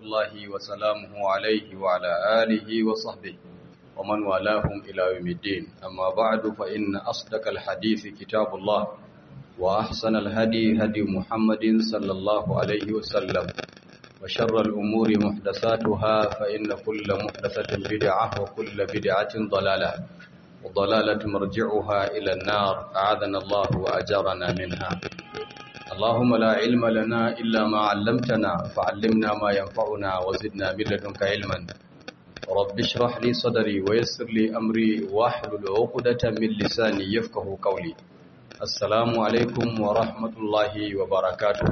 الله وسلامه عليه وعلى آله وصحبه ومن والاهم إلى يوم الدين أما بعد فإن أصدق الحديث كتاب الله وأحسن الهدي هدي محمد صلى الله عليه وسلم وشر الأمور محدثاتها فإن كل محدثة بدعة وكل بدعة ضلالة وضلالة مرجعها إلى النار أعاذنا الله وأجرنا منها اللهم لا علم لنا إلا ما علمتنا فعلمنا ما ينفعنا وزدنا من لدنك علما رب اشرح لي صدري ويسر لي أمري واحلل عقدة من لساني يفقه قولي السلام عليكم ورحمة الله وبركاته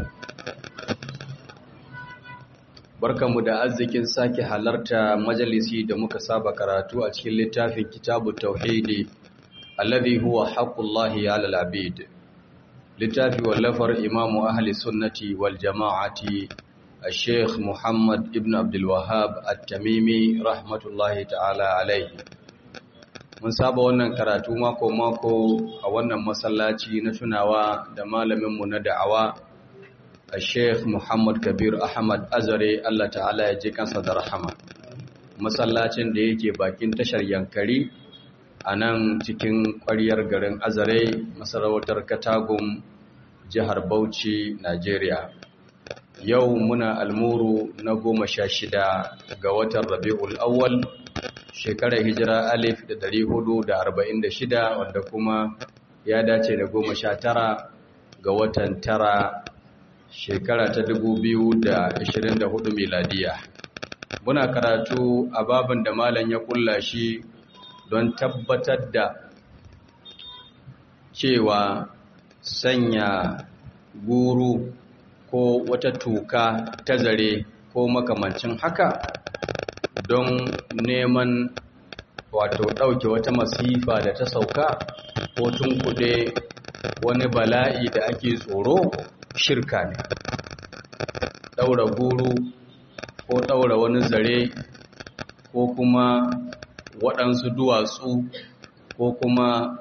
barkanmu da arzikin sake halarta majalisi da muka saba karatu a cikin littafin kitabu tauhidi alladhi huwa haqqullahi 'alal 'abid littafi wallafar imamu ahli sunnati wal jama'ati al-sheikh muhammad ibn abdul wahhab at-tamimi rahmatullahi ta'ala alayhi mun saba wannan karatu mako mako a wannan masallaci na tunawa da malamin mu na da'awa Sheikh Muhammad Kabir Ahmad Azare Allah ta'ala ya je kansa da rahama masallacin da yake bakin tashar Yankari a nan cikin ƙwaryar garin Azare masarautar Katagum jihar Bauchi Najeriya yau muna almuru na goma sha shida ga watan Rabi'ul Awwal shekarar hijira alif da dari hudu da arba'in da shida wanda kuma ya dace da goma sha tara ga watan tara shekara ta hudu miladiya muna karatu a babin da malam ya kulla shi don tabbatar da cewa sanya guru ko wata tuka ta zare ko makamancin haka don neman wato ɗauke wata masifa da ta sauka ko tunkuɗe wani bala'i da ake tsoro shirka ne ɗaura guru ko ɗaura wani zare ko kuma waɗansu duwatsu ko kuma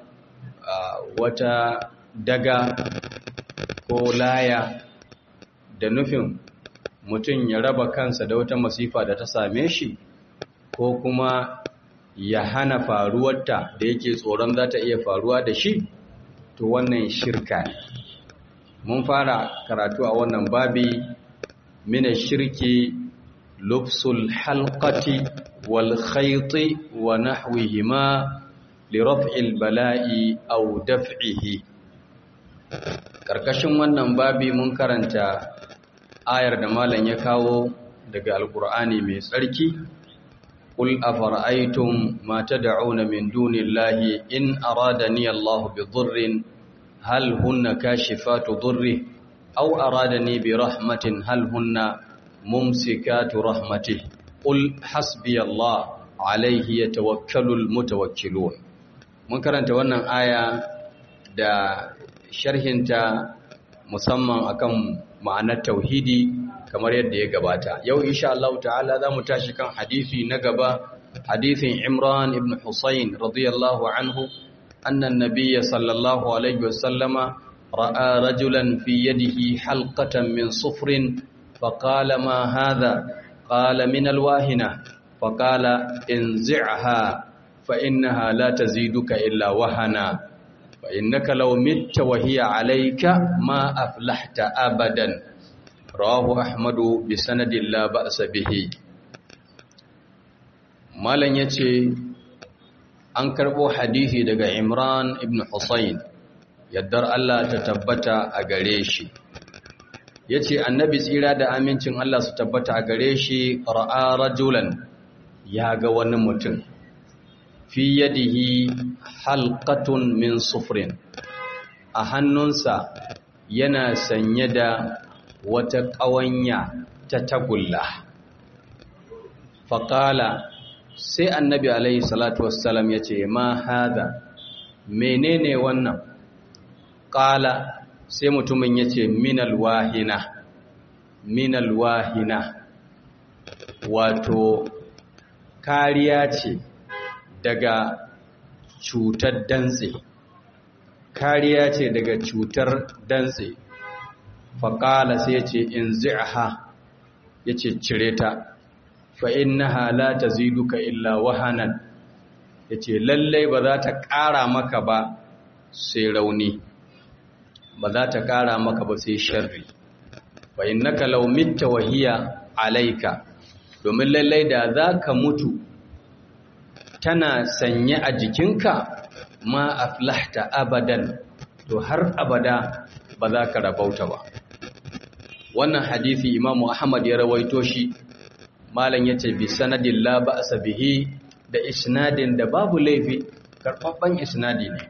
wata daga ko laya da nufin mutum ya raba kansa da wata masifa da ta same shi ko kuma ya hana faruwarta da yake tsoron za ta iya faruwa da shi to wannan shirka ne mun fara karatu a wannan babi mina shirki lubsul halqati wal khayti wa nahwihima li raf'il bala'i aw daf'ihi karkashin wannan babi mun karanta ayar da malam ya kawo daga alqur'ani mai tsarki qul afara'aytum ma tad'una min dunillahi in aradani Allahu bi dhurrin هل هن كاشفات ضره أو أرادني برحمة هل هن ممسكات رحمته قل حسبي الله عليه يتوكل المتوكلون mun karanta wannan aya da sharhinta musamman akan ma'anar tauhidi kamar yadda ya gabata yau insha Allah ta'ala za mu tashi kan hadisi na gaba hadisin Imran ibn Husayn radiyallahu anhu أن النبي صلى الله عليه وسلم رأى رجلا في يده حلقة من صفر فقال ما هذا قال من الواهنة فقال انزعها فإنها لا تزيدك إلا وهنا فإنك لو مت وهي عليك ما أفلحت أبدا رواه أحمد بسند لا بأس به ما لن يتي an karɓo hadisi daga Imran ibn Husayn yaddar Allah ta tabbata a gare shi yace annabi tsira da amincin Allah su tabbata a gare shi ra'a rajulan ya ga wani mutum fi yadihi halqatun min sufrin a hannunsa yana sanye da wata ƙawanya ta tagulla faƙala sai annabi alaihi salatu wassalam ya ce ma hada menene wannan ƙala sai mutumin ya ce minal wahina minal wahina wato kariya ce daga cutar dantse kariya ce daga cutar dantse faƙala sai ce in zi'aha yace cire ta fa innaha la taziduka illa wahanan yace lalle ba za ta ƙara maka ba sai rauni ba za ta ƙara maka ba sai sharri fa innaka law mitta wa hiya alayka domin lalle da za ka mutu tana sanye a jikinka ma aflahta abadan to har abada ba za ka rabauta ba wannan hadisi imamu ahmad ya rawaito shi malam yace bi sanadin la ba'sa bihi da isnadin da babu laifi karfafan isnadi ne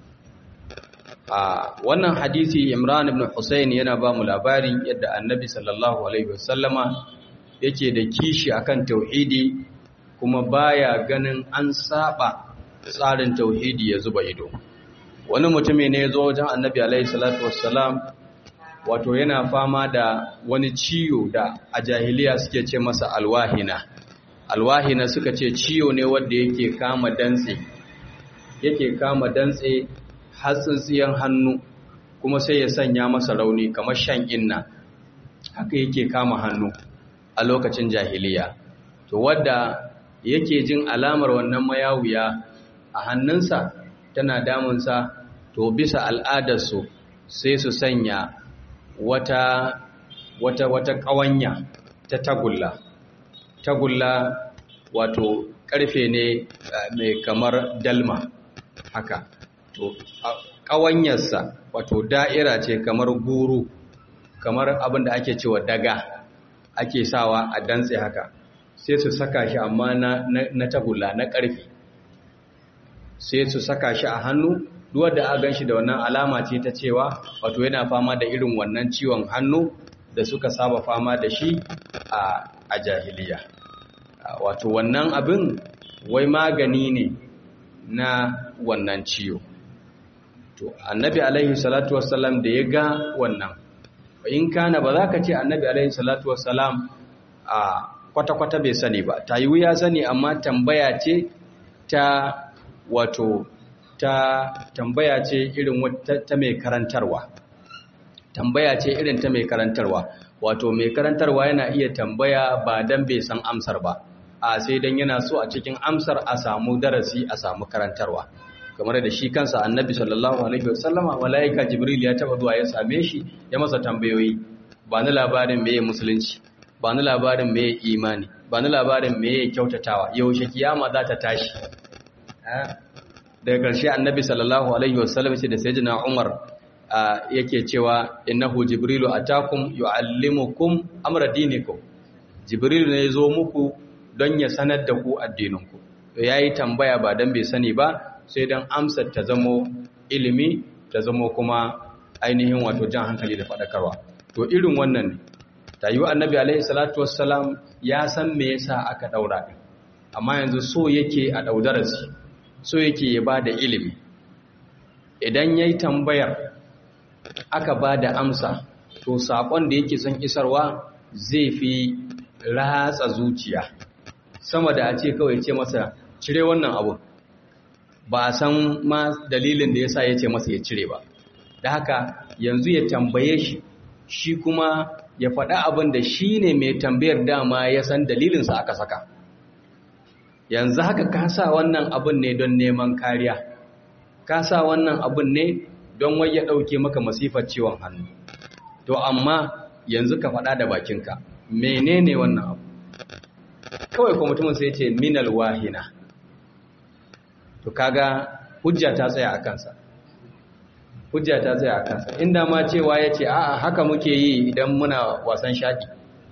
a wannan hadisi imran ibn husayn yana ba mu labarin yadda annabi sallallahu alaihi wasallama yake da kishi akan tauhidi kuma baya ganin an saba tsarin tauhidi ya zuba ido wani mutumi ne ya zo wajen annabi alaihi salatu wassalam wato yana fama da wani ciwo da a jahiliya suke ce masa alwahina alwahina suka ce ciwo ne wanda yake kama dantse yake kama dantse hatsintsiyan hannu kuma sai ya sanya masa rauni kamar shan inna haka yake kama hannu a lokacin jahiliya to wadda yake jin alamar wannan mayawuya a hannunsa tana damunsa to bisa al'adarsu sai su sanya wata wata wata ƙawanya ta tagulla tagulla wato ƙarfe ne mai kamar dalma haka to ƙawanyarsa wato da'ira ce kamar guru kamar abin da ake cewa daga ake sawa a dantse haka sai su saka shi amma na, na, tagulla na ƙarfe sai su saka shi a hannu duwar da a gan shi da wannan alama ce ta cewa wato yana fama da irin wannan ciwon hannu da suka saba fama da shi a, a jahiliya wato wannan abin wai magani ne na wannan ciwo to annabi alaihi salatu wassalam da ya ga wannan in kana ba za ka ce annabi alaihi salatu wassalam a kwata-kwata bai sani ba ta yi ya sani amma tambaya ce ta wato ta tambaya ce irin ta mai karantarwa tambaya ce irin ta mai karantarwa wato mai karantarwa yana iya tambaya ba dan bai san amsar ba a sai dan yana so a cikin amsar a samu darasi a samu karantarwa kamar da shi kansa annabi sallallahu alaihi wasallama malaika jibril ya taba zuwa ya same shi ya masa tambayoyi ba ni labarin meye musulunci ba ni labarin meye imani ba ni labarin meye kyautatawa yaushe kiyama za ta tashi daga ƙarshe annabi sallallahu alaihi wasallam ce da sayyidina umar yake cewa innahu jibrilu atakum yuallimukum amra dinikum jibrilu ne zo muku don ya sanar da ku addininku to yayi tambaya ba dan bai sani ba sai dan amsar ta zamo ilimi ta zamo kuma ainihin wato jan hankali da fadakarwa to irin wannan ne tayi annabi alaihi salatu wassalam ya san me yasa aka daura din amma yanzu so yake a daudarasi so yake ya bada ilimi idan yayi tambayar aka ba da amsa to saƙon da yake son isarwa zai fi ratsa zuciya sama da a ce kawai ce masa cire wannan abu ba a san ma dalilin da ya sa ya ce masa ya cire ba da haka yanzu ya tambaye shi shi kuma ya faɗa abin da shi ne mai tambayar dama ya san dalilinsa aka saka yanzu haka ka sa wannan abin ne don neman kariya ka sa wannan abin ne don wai ya ɗauke maka masifar ciwon hannu to amma yanzu ka faɗa da bakinka menene wannan abu kawai kuma mutumin sai ce minal wahina to kaga hujja ta tsaya a kansa hujja ta tsaya a kansa inda ma cewa ya ce a'a haka muke yi idan muna wasan shaɗi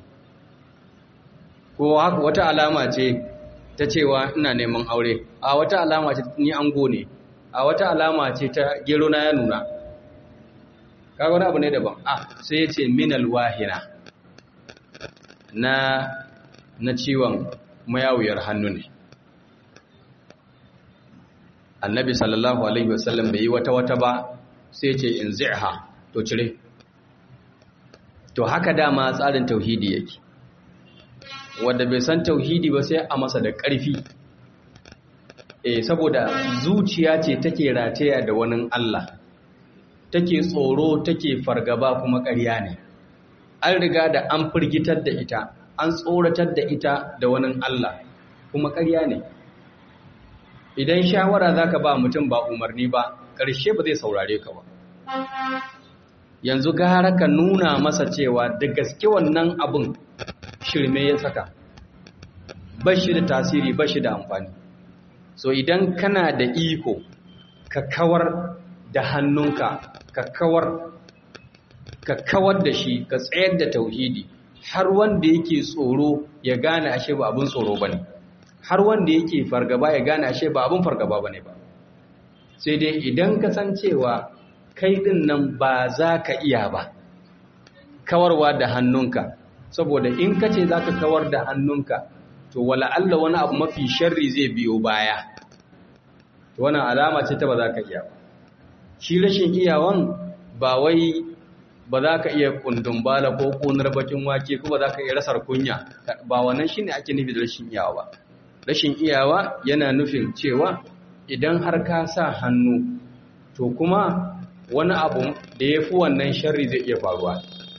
ko wata alama ce ta cewa ina neman aure a wata alama ce ni ango ne a wata alama ce ta gero na ya nuna kaga wani abu ne daban a sai ya ce minal wahina na na ciwon mayawuyar hannu ne annabi sallallahu alaihi wasallam bai yi wata wata ba sai ce in zi'ha to cire to haka dama tsarin tauhidi yake wanda bai san tauhidi ba sai a masa da ƙarfi eh saboda zuciya ce take rataya da wani Allah take tsoro take fargaba kuma ƙarya ne an riga da an firgitar da ita an tsoratar da ita da wani Allah kuma ƙarya ne idan shawara za ka ba mutum ba umarni ba ƙarshe ba zai saurare ka ba yanzu gara ka nuna masa cewa da gaske wannan abin shirme ya saka ba shi da tasiri ba shi da amfani so idan kana da iko ka kawar da hannunka ka kawar ka kawar da shi ka tsayar da tauhidi har wanda yake tsoro ya gane ashe ba abin tsoro bane har wanda yake fargaba ya gane ashe ba abin fargaba bane ba sai dai idan ka san cewa kai din nan ba za ka iya ba kawarwa da hannunka saboda in ka ce za ka kawar da hannunka to wala Allah wani abu mafi sharri zai biyo baya to wannan alama ce ta ba za ka iya ba shi rashin iyawan ba wai ba za ka iya kundin bala ko kunar bakin wake ko ba za ka iya rasar kunya ba wannan shi ne ake nufi da rashin iyawa ba rashin iyawa yana nufin cewa idan har ka sa hannu to kuma wani abu da ya fi wannan sharri zai iya faruwa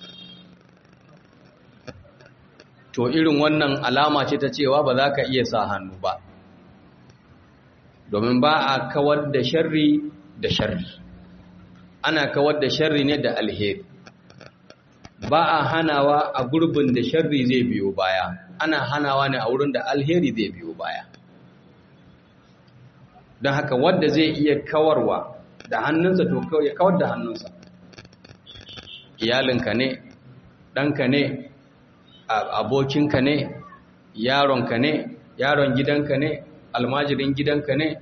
to irin wannan alama ce ta cewa ba za ka iya sa hannu ba domin ba a kawar da sharri da sharri ana kawar da sharri ne da alheri ba a hanawa a gurbin da sharri zai biyo baya ana hanawa ne a wurin da alheri zai biyo baya don haka wadda zai iya kawarwa da hannunsa to ya kawar da hannunsa iyalinka ne ɗanka ne abokinka ne yaronka ne yaron gidanka ne almajirin gidanka ne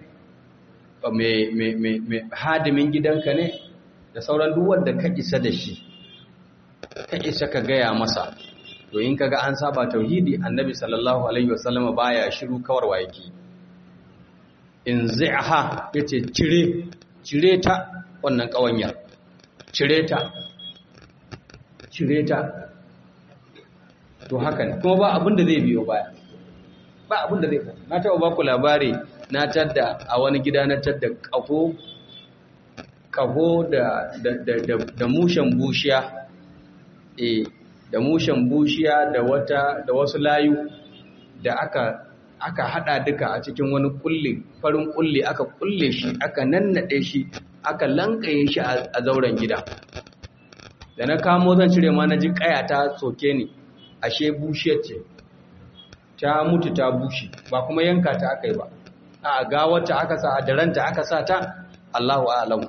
mai hadimin gidanka ne da sauran duwar da ka isa da shi ka isa ka gaya masa to in kaga an saba tauhidi annabi sallallahu alaihi wasallam baya shiru kawarwa yake in zai'aha yace cire cire ta wannan kawanyar cire ta cire ta to haka ne kuma ba abin da zai biyo baya ba abin da zai na taɓa ba ku labari na tadda a wani gida na tadda ƙaho ƙaho da da mushen bushiya eh da mushen bushiya da wata da wasu layu da aka aka hada duka a cikin wani kulli farin kulli aka kulle shi aka nannade shi aka lankaye shi a zauren gida da na kamo zan cire ma na ji kaya ta soke ni ashe bushiyar ce ta mutu ta bushe ba kuma yanka ta aka yi ba a gawarta aka sa a daranta aka sa ta Allahu a'lamu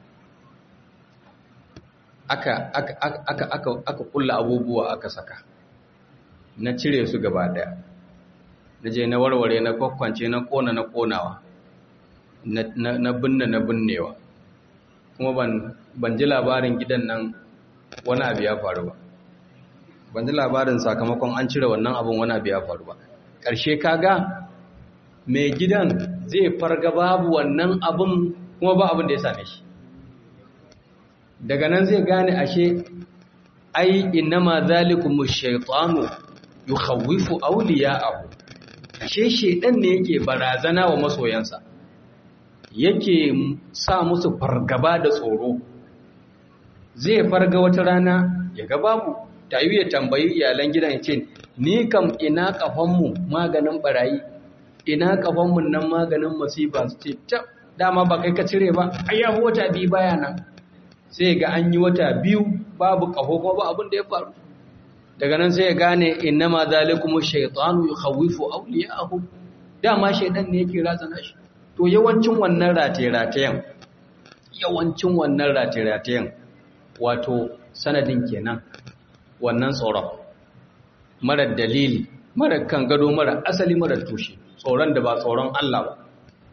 aka aka aka aka aka kulla abubuwa aka saka na cire su gaba daya na je na warware na kwakwance na kona na konawa na binne na binnewa kuma ban ban ji labarin gidan nan wani abu ya faru ba ban ji labarin sakamakon an cire wannan abin wani abu ya faru ba ƙarshe kaga mai gidan zai farga babu wannan abin kuma ba abin da ya same shi daga nan zai gane ashe ai innama zalikum ash-shaytanu yukhawwifu awliya'ahu ashe shedan ne yake barazana wa masoyansa yake sa musu fargaba da tsoro zai farga wata rana ya ga babu tayi ya tambayi iyalan gidan ya ce ni kam ina kafanmu maganin barayi ina kafanmu nan maganin masifa su ce ta dama ba kai ka cire ba ayya wata biyu baya nan sai ga an yi wata biyu babu kafo ko ba abin da ya faru daga nan sai ya gane innama zalikum shaytanu yukhawifu awliya'ahu dama shaydan ne yake razana shi to yawancin wannan rataye-ratayen yawancin wannan rataye-ratayen wato sanadin kenan wannan tsoron marar dalili marar kan gado marar asali marar tushe tsoron da ba tsoron Allah ba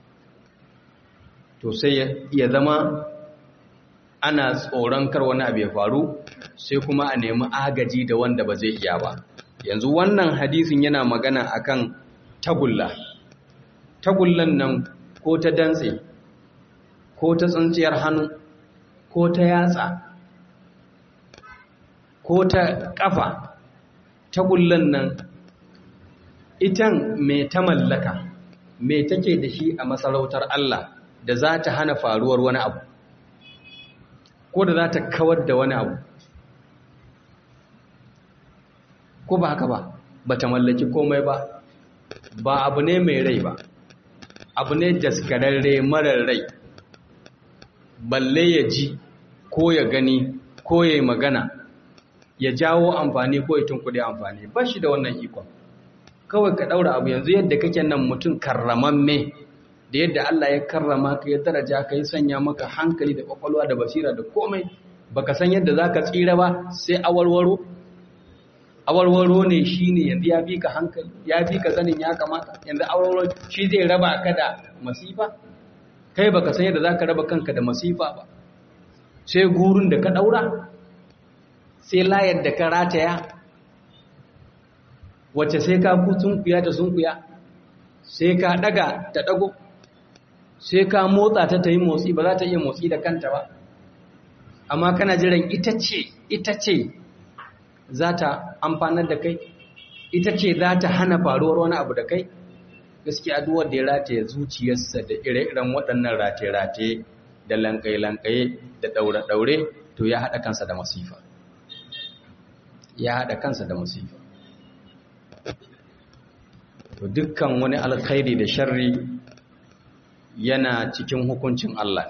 to sai ya zama ana tsoron kar wani abu ya faru sai kuma a nemi agaji da wanda ba zai iya ba yanzu wannan hadisin yana magana akan tagulla tagullan nan ko ta dantse ko ta tsintsiyar hannu ko ta yatsa ko ta kafa tagullan nan itan mai ta mallaka mai take da shi a masarautar Allah da za ta hana faruwar wani abu ko da za ta kawar da wani abu ko ba haka ba ba ta mallaki komai ba ba abu ne mai rai ba abu ne daskararre marar rai balle ya ji ko ya gani ko ya yi magana ya jawo amfani ko ya tunkuɗe amfani ba shi da wannan ikon kawai ka ɗaura abu yanzu yadda kake nan mutum karramamme da yadda Allah ya karrama ka ya daraja ka ya sanya maka hankali da kwakwalwa da basira da komai baka san yadda za ka tsira ba sai awarwaro awarwaro ne shi ne yanzu ya fi ka hankali ya fi ka sanin ya kamata yanzu awarwaro shi zai raba ka da masifa kai baka san yadda za ka raba kanka da masifa ba sai gurin da ka ɗaura sai layar da ka rataya wacce sai ka sunkuya ta sunkuya sai ka ɗaga ta ɗago sai ka motsa ta ta yi motsi ba za ta iya motsi da kanta ba amma kana jiran ita ce ita ce za ta amfanar da kai ita ce za ta hana faruwar wani abu da kai gaskiya duwar da ya rataye zuciyarsa da ire-iren waɗannan rataye-rataye da lankaye-lankaye da ɗaure-ɗaure to ya haɗa kansa da masifa ya haɗa kansa da masifa to dukkan wani alkhairi da sharri yana cikin hukuncin Allah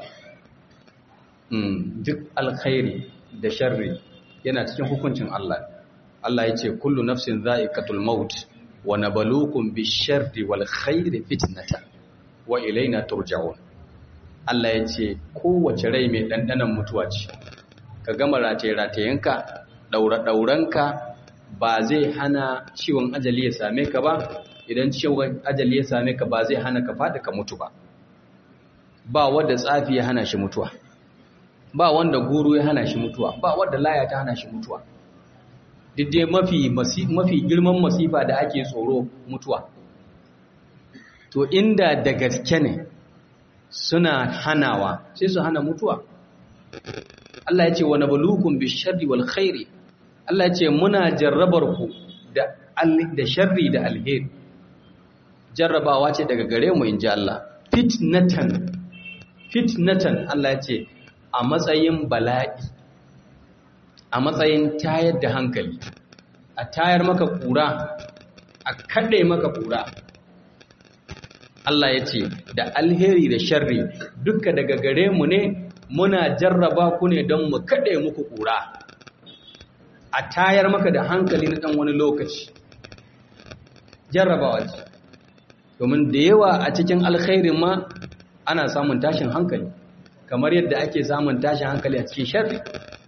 ne duk alkhairi da sharri yana cikin hukuncin Allah Allah ya ce kullu nafsin za'iqatul maut wa nabluukum bish-sharri wal khairi fitnatan wa ilaina turja'un Allah ya ce kowace rai mai dandanan mutuwa ce ka gama rataye-ratayenka daura-dauranka ba zai hana ciwon ajali ya same ka ba idan ciwon ajali ya same ka ba zai hana ka fada ka mutu ba ba wanda tsafi ya hana shi mutuwa ba wanda guru ya hana shi mutuwa ba wanda laya ta hana shi mutuwa diddai mafi mafi girman masifa da ake tsoro mutuwa to inda da gaske ne suna hanawa sai su hana mutuwa Allah ya ce wa nabluukum bisharri wal khairi Allah ya ce muna jarrabar ku da da sharri da alheri jarrabawa ce daga gare mu inji Allah fitnatan fitnatan Allah ya ce a matsayin bala'i a matsayin tayar da hankali a tayar maka kura a kaɗe maka kura Allah ya ce da alheri da sharri duka daga gare mu ne muna jarraba ku ne don mu kaɗe muku kura a tayar maka da hankali na ɗan wani lokaci jarrabawa ce domin da yawa a cikin alkhairin ma ana samun tashin hankali kamar yadda ake samun tashin hankali a cikin sharri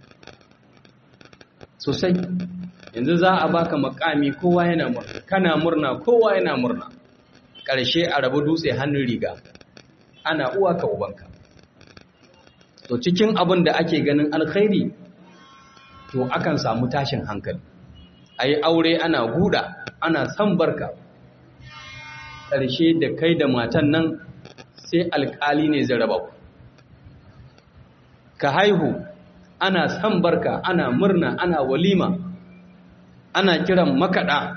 sosai yanzu za a baka makami kowa yana murna kana murna kowa yana murna ƙarshe a rabu dutse hannun riga ana uwa ka ubanka to cikin abin da ake ganin alkhairi to akan samu tashin hankali a yi aure ana guda ana san barka ƙarshe da kai da matan nan sai alƙali ne zai raba ku ka haihu ana san barka ana murna ana walima ana kiran makaɗa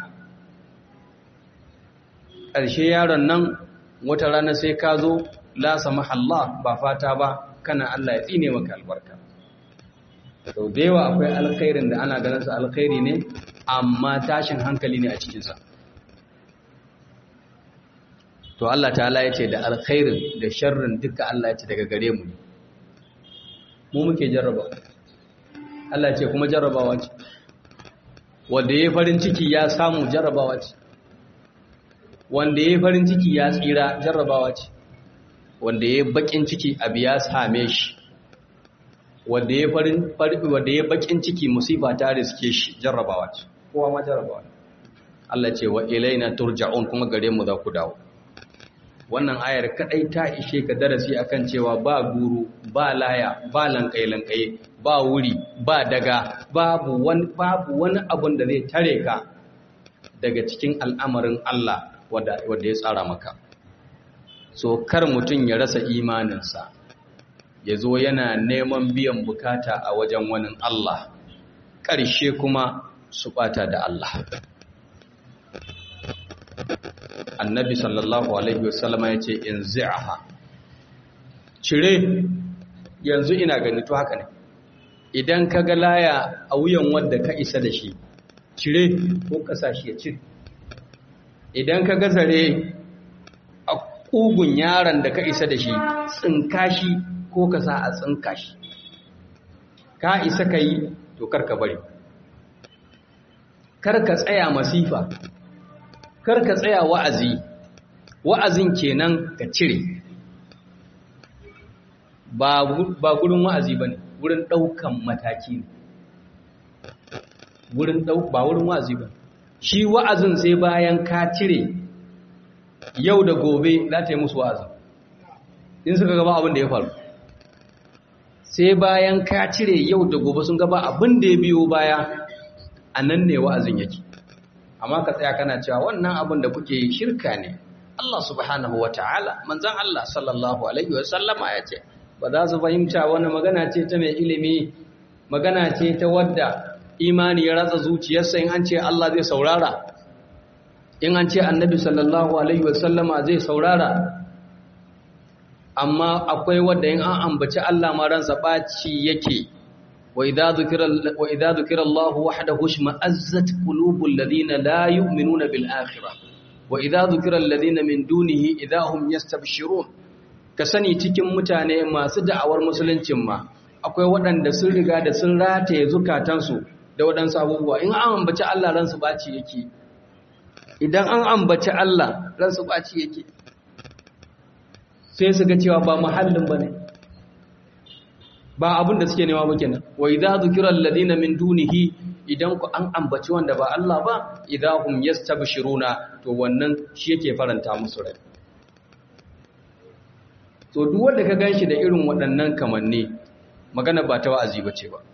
ƙarshe yaron nan wata rana sai ka zo lasa mahalla ba fata ba kana Allah ya tsine maka albarka sau da yawa akwai alkhairin da ana ganin su alkhairi ne amma tashin hankali ne a cikinsa to Allah ta'ala ya ce da alkhairin da sharrin duka Allah ya ce daga gare mu ne mu muke jarraba Allah ce kuma jarrabawa ce wanda ya farin ciki ya samu jarrabawa ce wanda ya farin ciki ya tsira jarrabawa ce wanda ya bakin ciki abu ya same shi wanda ya farin wanda ya bakin ciki musiba ta riske shi jarrabawa ce kowa ma jarrabawa Allah ce wa ilaina turja'un kuma gare mu za ku dawo wannan ayar kadai ta ishe ka darasi akan cewa ba guru ba laya ba lankai-lankai ba wuri ba daga babu wani babu wani abun da zai tare ka daga cikin al'amarin Allah wanda ya tsara maka so kar mutum ya rasa imaninsa ya zo yana neman biyan bukata a wajen wani Allah ƙarshe kuma su ɓata da Allah annabi sallallahu alaihi wasallama ya ce in zi'aha cire yanzu ina gani to haka ne idan ka ga laya a wuyan wanda ka isa da shi cire ko kasashe ya cire idan ka gazare a ƙugun yaron da ka isa da shi tsinka shi ko ka sa a tsinka shi ka isa ka yi to karka bari karka tsaya masifa karka tsaya wa'azi wa'azin kenan ka cire ba gurin wa'azi ba ne wurin ɗaukan mataki ne wurin ba wurin wa'azi ba shi wa'azin sai bayan ka cire yau da gobe za ta yi musu wa'azin in suka gaba abin da ya faru sai bayan ka cire yau da gobe sun gaba abin da ya biyo baya a nan ne wa'azin yake amma ka tsaya kana cewa wannan abin da kuke yi shirka ne Allah subhanahu wa ta'ala manzan Allah sallallahu alaihi wa sallama ya ce ba za su fahimta wani magana ce ta mai ilimi magana ce ta wadda imani ya ratsa zuciyarsa in an ce Allah zai saurara in an ce annabi sallallahu alaihi wasallama zai saurara amma akwai wadda in an ambaci Allah ma ransa baci yake wa idza dhukira wa idza dhukira Allah wahdahu shma'azzat qulubul ladina la yu'minuna bil akhirah wa idza dhukira alladhina min dunihi idza hum yastabshirun ka sani cikin mutane masu da'awar musuluncin ma akwai waɗanda sun riga da sun rataye zukatansu da waɗansu abubuwa in an ambaci Allah ransu baci yake idan an ambaci Allah ransu baci yake sai su ga cewa ba muhallin bane ba abin da suke nema ba kenan wa idza dhukira alladhina min dunihi idan ku an ambaci wanda ba Allah ba idza hum yastabshiruna to wannan shi yake faranta musu rai to duk wanda ka ganshi da irin waɗannan kamanni magana ba ta wa'azi bace ba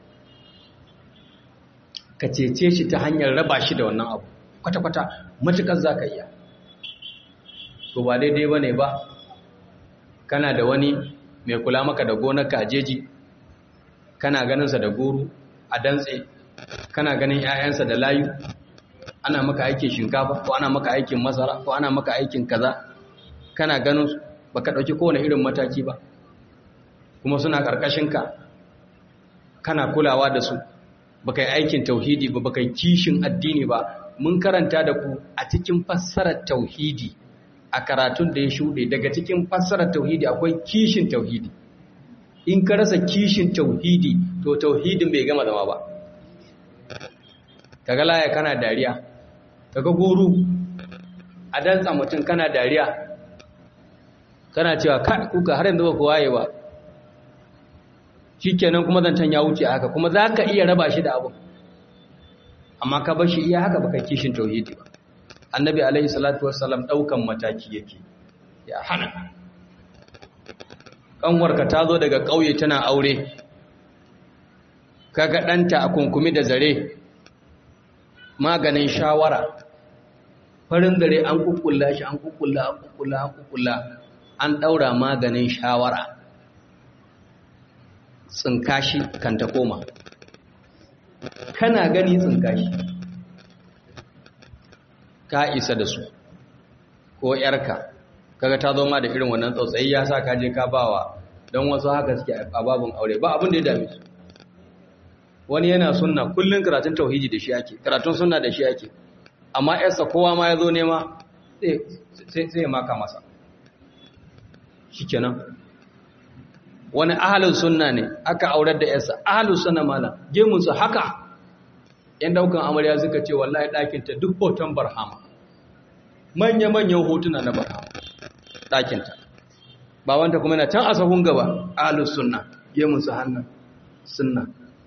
ka cece shi ta hanyar raba shi da wannan abu kwata-kwata matukar za ka iya to ba daidai ba ne ba kana da wani mai kula maka da gonarka a jeji kana ganinsa da goro a dantse kana ganin 'ya'yansa da layu ana maka aikin shinkafa ko ana maka aikin masara ko ana maka aikin kaza kana ganin ba ka ɗauki kowane irin mataki ba kuma suna ƙarƙashinka kana kulawa da su baka yi aikin tauhidi ba baka yi kishin addini ba mun karanta da ku a cikin fassarar tauhidi a karatun da ya shuɗe daga cikin fassarar tauhidi akwai kishin tauhidi in ka rasa kishin tauhidi to tauhidin bai gama zama ba kaga laya kana dariya kaga guru a dantsa mutum kana dariya kana cewa kuka har yanzu ba ku waye ba shikenan kuma zancen ya wuce haka kuma za ka iya raba shi da abu amma ka bar shi iya haka baka kishin tauhidi ba annabi alaihi salatu wassalam daukan mataki yake ya hana kanwarka ta zo daga ƙauye tana aure kaga ɗanta a kunkumi da zare maganin shawara farin zare an kukkulla shi an kukkulla an kukkulla an kukkulla an ɗaura maganin shawara tsinkashi kan ta koma kana gani tsinkashi ka isa da su ko yarka kaga ta zo ma da irin wannan tsautsayi ya sa ka je ka bawa don wasu haka suke a babin aure ba abin da ya dame su wani yana sunna kullun karatun tauhidi da shi ake karatun sunna da shi ake amma yarsa kowa ma ya zo nema sai ya maka masa shikenan wani ahalin sunna ne aka aurar da yarsa ahalin sunna mala gemunsa haka yan daukan amarya suka ce wallahi ɗakinta duk hoton barhama manya-manyan hotuna na barhama ɗakinta ba wanta kuma yana can a sahun gaba ahalin sunna gemunsa hannun sunna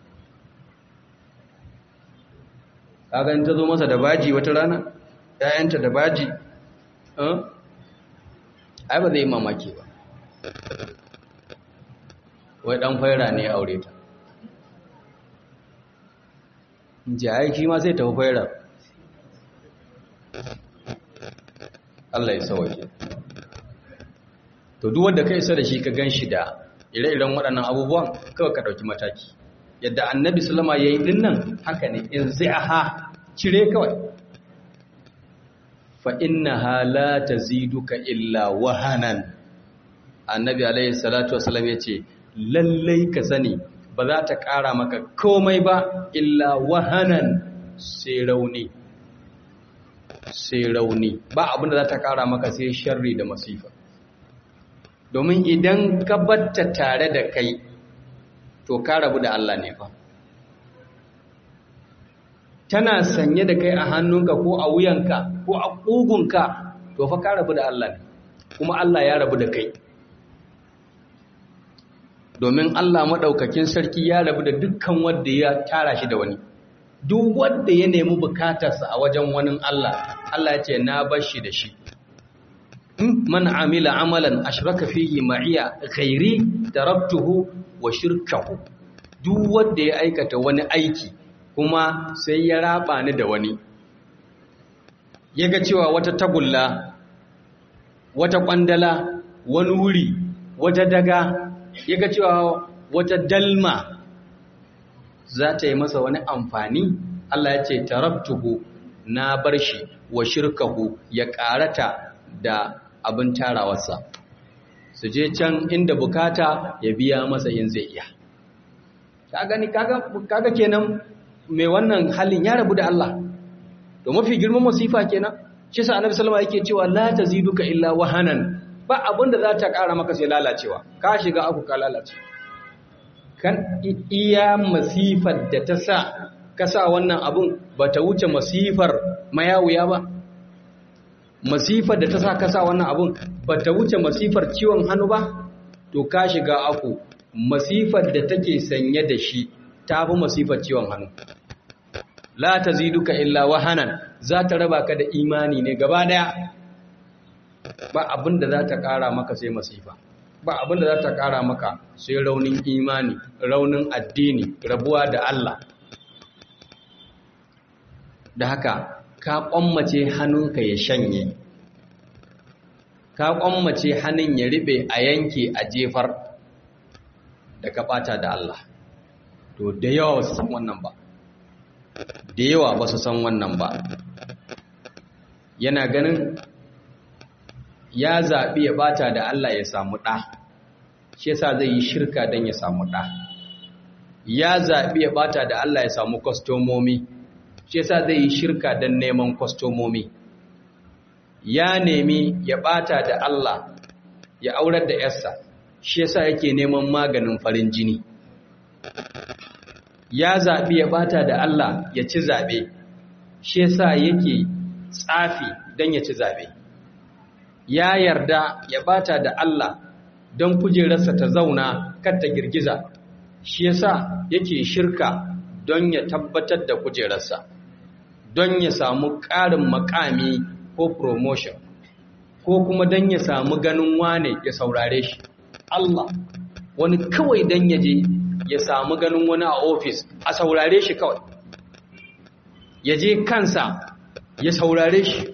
kagan ta zo masa da baji wata rana ‘ya'yanta da baji ai ba zai yi mamaki ba wai ɗan faira ne ya aure ta ji aiki ma sai tafi faira Allah ya sauke to duk wanda ka isa da shi ka gan shi da ire-iren waɗannan abubuwan kawai ka ɗauki mataki yadda annabi sulama ya yi dinnan haka ne in zai aha cire kawai fa inna hala ta ziduka illa wahanan annabi alaihi salatu wasalam ya ce lallai ka sani ba za ta ƙara maka komai ba illa wahanan sai rauni sai rauni ba abin da za ta kara maka sai sharri da masifa domin idan ka batta tare da kai to ka rabu da Allah ne fa tana sanye da kai a hannunka ko a wuyanka ko a ƙugunka to fa ka rabu da Allah ne kuma Allah ya rabu da kai domin Allah maɗaukakin sarki ya rabu da dukkan wanda ya tara shi da wani duk wanda ya nemi bukatarsa a wajen wani Allah Allah ya ce na bar shi da shi man amila amalan ashraka fihi ma'iya ghairi taraktuhu wa shirkahu duk wanda ya aikata wani aiki kuma sai ya raba ni da wani yaga cewa wata tagulla wata kwandala wani wuri wata daga yaga cewa wata dalma za ta yi masa wani amfani Allah ya ce taraktuhu na bar shi wa shirkahu ya karata da abin tarawarsa su je can inda bukata ya biya masa yin zai iya ka gani kaga kenan mai wannan halin ya rabu da Allah to mafi girman masifa kenan shi sa annabi sallama yake cewa la taziduka illa wahanan ba abin da za ta kara maka sai lalacewa ka shiga aku ka lalace kan iya masifar da ta sa ka sa wannan abun ba ta wuce masifar mayawuya ba masifar da ta sa ka sa wannan abun ba ta wuce masifar ciwon hannu ba to ka shiga aku masifar da take sanye da shi ta fi masifar ciwon hannu la ta ziduka illa wahanan za ta raba ka da imani ne gaba daya ba abin da za ta kara maka sai masifa ba abin da za ta kara maka sai raunin imani raunin addini rabuwa da Allah da haka ka kwammace hannunka ya shanye ka kwammace hannun ya riɓe a yanke a jefar da ka ɓata da Allah to da yawa ba su san wannan ba da yawa ba su san wannan ba yana ganin ya zaɓi ya ɓata da Allah ya samu ɗa shi yasa zai yi shirka don ya samu ɗa ya zaɓi ya ɓata da Allah ya samu kwastomomi shi yasa zai yi shirka don neman kwastomomi ya nemi ya ɓata da Allah ya aurar da yarsa shi yasa yake neman maganin farin jini ya zaɓi ya ɓata da Allah ya ci zaɓe shi yasa yake tsafi don ya ci zaɓe ya yarda ya ɓata da Allah don kujerarsa ta zauna kar ta girgiza shi yasa yake shirka don ya tabbatar da kujerarsa don ya samu ƙarin makami ko promotion ko kuma don ya samu ganin wane ya saurare shi Allah wani kawai don ya je ya samu ganin wani a ofis a saurare shi kawai ya je kansa ya saurare shi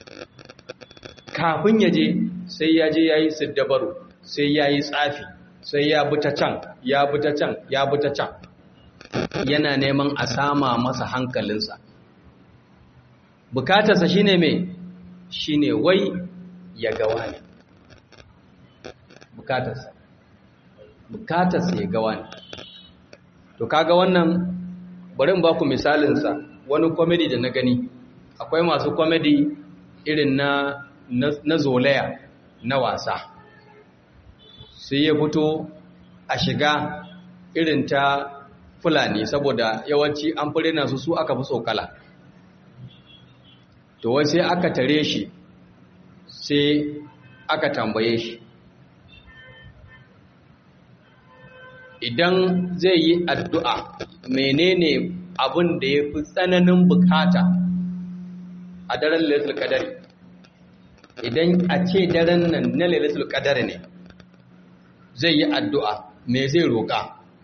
kafin ya je sai ya je ya yi siddabaru sai ya yi tsafi sai ya bi ta can ya bi ta can ya bi ta can yana neman a sama masa hankalinsa bukatarsa shine mai shine wai ya gawa ne bukatarsa bukatarsa ya gawa ne to kaga wannan bari in ba ku misalinsa wani komedi da na gani akwai masu komedi irin na na zolaya na wasa sai ya fito a shiga irin ta fulani saboda yawanci an fi rena su su aka fi tsokala to wai sai aka tare shi sai aka tambaye shi idan zai yi addu'a menene abin da ya fi tsananin bukata a daren lalatul kadari idan a ce daren nan na lalatul kadari ne zai yi addu'a me zai roƙa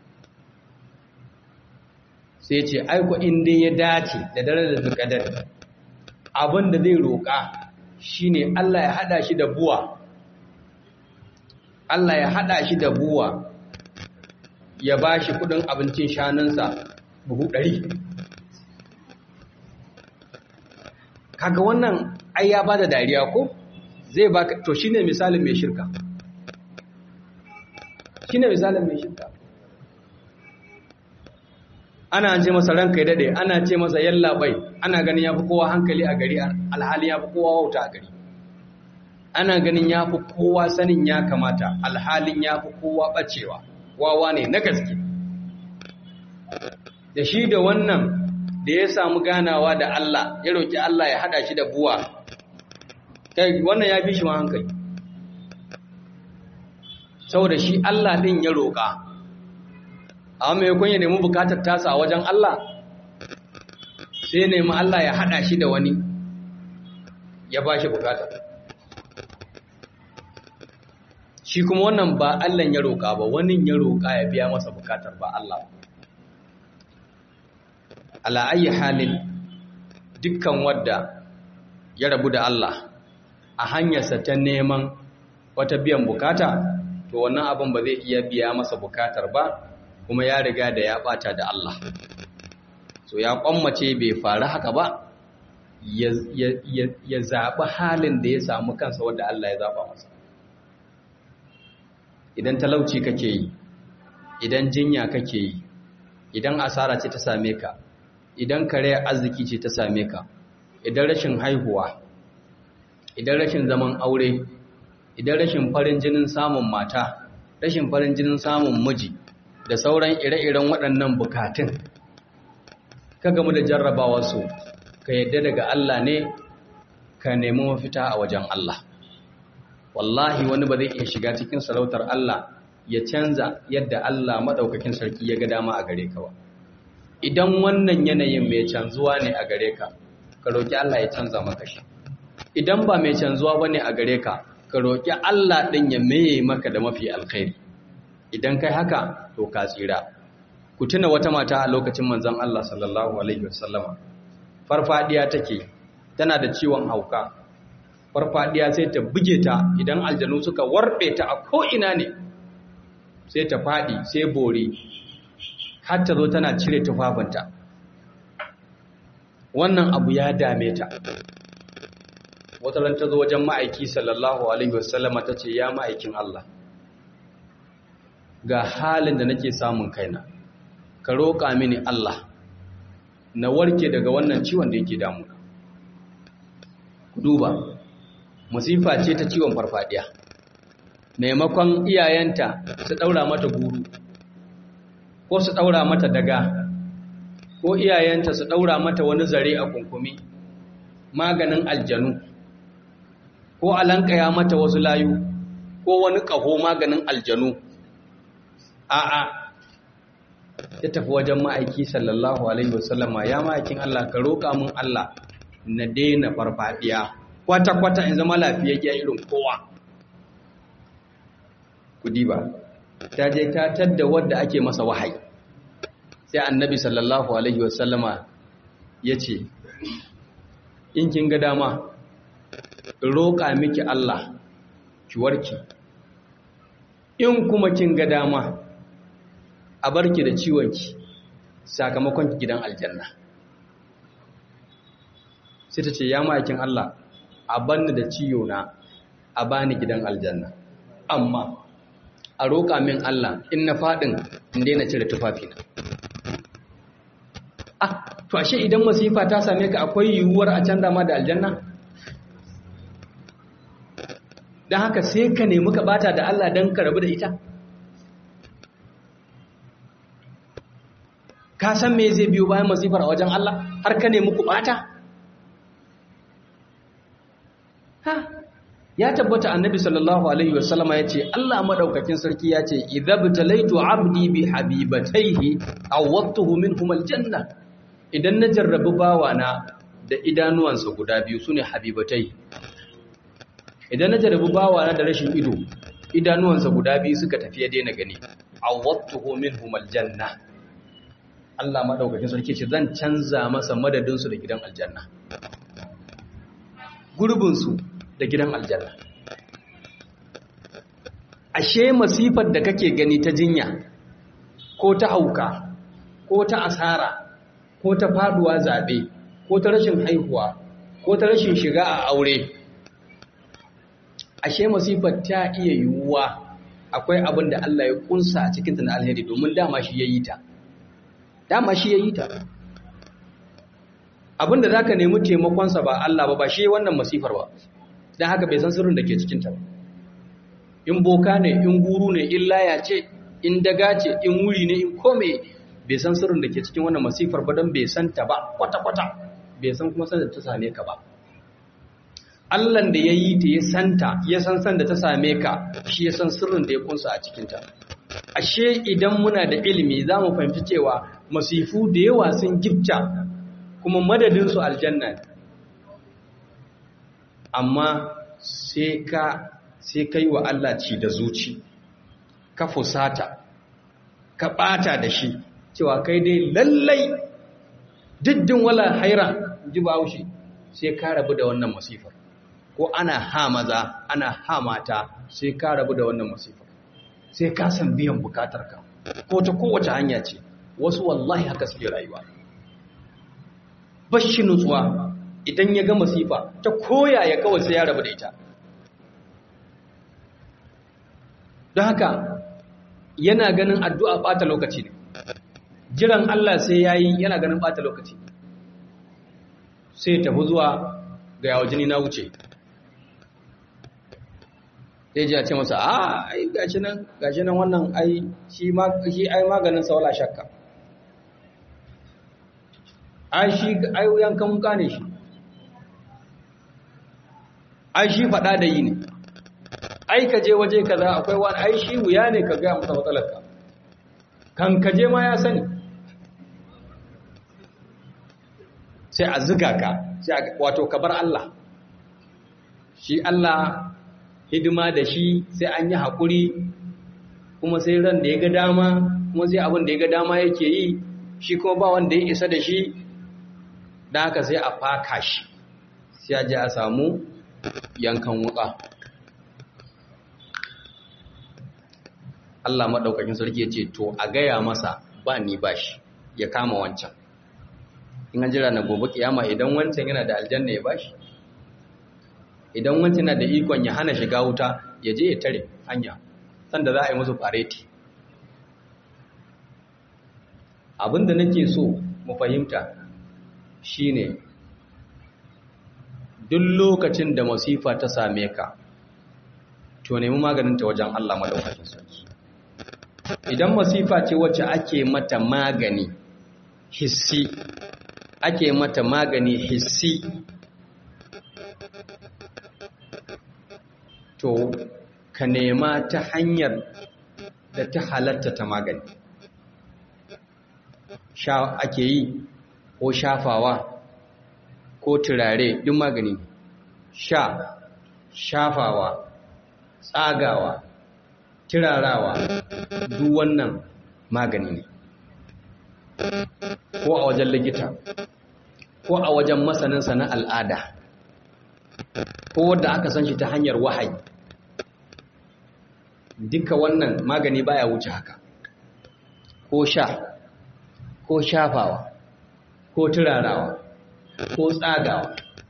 sai ce aiko inda ya dace da daren lalatul kadari abin da zai roƙa shine Allah ya hada shi da buwa Allah ya hada shi da buwa ya ba shi kudin abincin shanunsa buhu ɗari. kaga wannan ai ya bada dariya ko zai baka to shine misalin mai shirka shine misalin mai shirka ana ce masa ranka ya dade ana ce masa yallaɓai ana ganin ya fi kowa hankali a gari alhali ya fi kowa wauta a gari ana ganin ya fi kowa sanin ya kamata alhalin ya fi kowa ɓacewa wawa ne na gaske da shi da wannan da ya samu ganawa da Allah ya roƙi Allah ya haɗa shi da buwa kai wannan ya fi shi ma hankali saboda shi Allah ɗin ya roƙa a maimakon ya nemi bukatar tasa a wajen Allah sai nemi Allah ya haɗa shi da wani ya ba shi bukatar shi kuma wannan ba Allah ya roƙa ba wani ya roƙa ya biya masa bukatar ba Allah ala ayi halin dukkan wadda ya rabu da Allah a hanyarsa ta neman wata biyan bukata to wannan abin ba zai iya biya masa bukatar ba kuma ya riga da ya bata da Allah so ya kwammace bai faru haka ba ya zaɓi halin da ya samu kansa wadda Allah ya zaɓa masa idan talauci kake yi idan jinya kake yi idan asara ce ta same ka idan kare arziki ce ta same ka idan rashin haihuwa idan rashin zaman aure idan rashin farin jinin samun mata rashin farin jinin samun miji da sauran ire-iren waɗannan bukatun ka gamu da jarrabawa su ka yadda daga Allah ne ka nemi mafita a wajen Allah wallahi wani ba zai iya shiga cikin sarautar Allah ya canza yadda Allah maɗaukakin sarki ya ga dama a gare ka ba idan wannan yanayin mai canzuwa ne a gare ka ka roƙi Allah ya canza maka shi idan ba mai canzuwa ba ne a gare ka ka roƙi Allah ɗin ya meye maka da mafi alkhairi idan kai haka to ka tsira ku tuna wata mata a lokacin manzon Allah sallallahu alaihi wasallama farfadiya take tana da ciwon hauka farfadiya sai ta buge ta idan aljanu suka warbe ta a ko ina ne sai ta fadi sai bore har ta zo tana cire tufafinta wannan abu ya dame ta wata ran ta zo wajen ma'aiki sallallahu alaihi wasallama ta ce ya ma'aikin Allah ga halin da nake samun kaina ka roƙa mini Allah na warke daga wannan ciwon da yake damuna ku duba musifa ce ta ciwon farfadiya maimakon iyayenta su ɗaura mata guru ko su ɗaura mata daga ko iyayenta su ɗaura mata wani zare a kunkumi maganin aljanu ko alankaya mata wasu layu ko wani ƙaho maganin aljanu a'a ya tafi wajen ma'aiki sallallahu alaihi wasallama ya ma'aikin Allah ka roƙa mun Allah na daina farfadiya kwata-kwata in zama lafiyayya irin kowa kudi ba ta je ta tadda wadda ake masa wahayi sai annabi sallallahu alaihi wasallama ya ce in kin ga dama roƙa miki Allah ki warki in kuma kin ga dama a barki da ciwonki sakamakon gidan aljanna sai ta ce ya ma'aikin Allah a banni da ciyo na a bani gidan aljanna amma a roƙa min Allah in na faɗin in daina cire tufafina ah to ashe idan masifa ta same ka akwai yiwuwar a canza ma da aljanna don haka sai ka nemi ka bata da Allah don ka rabu da ita ka san me zai biyo bayan masifar a wajen Allah har ka nemi ku bata ha ya tabbata annabi sallallahu alaihi wasallama yace Allah madaukakin sarki yace idhabtalaitu abdi bi habibataihi awwatuhu minhum aljanna idan na jarrabi bawana da idanuwansa guda biyu sune habibatai idan na jarrabi bawana da rashin ido idanuwansa guda biyu suka tafi ya daina gani awwatuhu minhum aljanna Allah madaukakin sarki ce zan canza masa madadin su da gidan aljanna gurbin su da gidan aljanna ashe masifar da kake gani ta jinya ko ta hauka ko ta asara ko ta faduwa zabe ko ta rashin haihuwa ko ta rashin shiga a aure ashe masifar ta iya yiwuwa akwai abin da Allah ya kunsa a cikinta na alheri domin dama shi ya yi ta dama shi ya yi ta abinda za ka nemi taimakonsa ba Allah ba ba shi wannan masifar ba don haka bai san sirrin da ke cikinta ba in boka ne in guru ne in laya ce in daga ce in wuri ne in kome bai san sirrin da ke cikin wannan masifar ba don bai san ta ba kwata-kwata bai san kuma san da ta same ka ba Allahn da ya yi ta ya santa ya san san da ta same ka shi ya san sirrin da ya kunsa a cikinta ashe idan muna da ilimi za mu fahimci cewa masifu da yawa sun gifta kuma madadinsu aljanna ne amma sai ka sai kai wa Allah ci da zuci ka fusata ka bata da shi cewa kai dai lallai diddin wala haira ji bahaushe sai ka rabu da wannan masifar ko ana ha maza ana ha mata sai ka rabu da wannan masifar sai ka san biyan bukatarka ko ta kowace hanya ce wasu wallahi haka suke rayuwa bashi nutsuwa idan ya ga masifa ta koya ya kawai sai ya rabu da ita don haka yana ganin addu'a ɓata lokaci ne jiran Allah sai ya yi yana ganin ɓata lokaci sai tafi zuwa ga yawa jini na wuce sai ji a ce masa a ai gashi nan gashi nan wannan ai shi ai maganin saula shakka ai shi ai yankan muka ne shi ai shi faɗa da yi ne ai ka je waje kaza akwai wani ai shi wuya ne ka gaya masa matsalarka kan ka je ma ya sani sai a ziga ka sai wato ka bar Allah shi Allah hidima da shi sai an yi haƙuri kuma sai ran da ya ga dama kuma sai abin da ya ga dama yake yi shi kuma ba wanda ya isa da shi da haka sai a faka shi sai a je a samu yankan wuka Allah maɗaukakin sarki ya ce to a gaya masa ba ni ba shi ya kama wancan in an jira na gobe kiyama idan wancan yana da aljanna ya bashi idan wancan yana da ikon ya hana shiga wuta ya je ya tare hanya sanda za a yi musu fareti abinda nake so mu fahimta shine duk lokacin da masifa ta same ka to nemi maganinta wajen Allah madaukakin sarki idan masifa ce wacce ake mata magani hissi ake mata magani hissi to ka nema ta hanyar da ta halatta ta magani sha ake yi ko shafawa ko turare duk magani sha shafawa tsagawa turarawa duk wannan magani ne ko a wajen likita ko a wajen masaninsa na al'ada ko wadda aka san shi ta hanyar wahayi duka wannan magani baya wuce haka ko sha ko shafawa ko turarawa ko tsagawa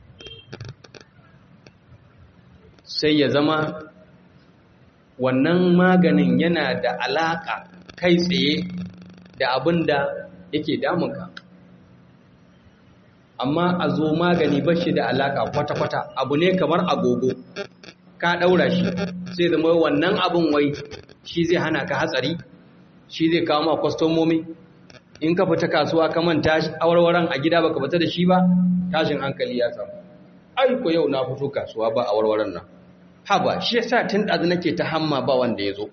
sai ya zama wannan maganin yana da alaka kai tsaye da abin da yake damunka amma a zo magani ba shi da alaka kwata-kwata abu ne kamar agogo ka ɗaura shi sai zama wannan abin wai shi zai hana ka hatsari shi zai kawo ma kwastomomi in ka fita kasuwa ka manta awarwaran a gida baka fita da shi ba tashin hankali ya samu ai ko yau na fito kasuwa ba awarwaran nan haba shi yasa tun ɗazu nake ta hamma ba wanda ya zo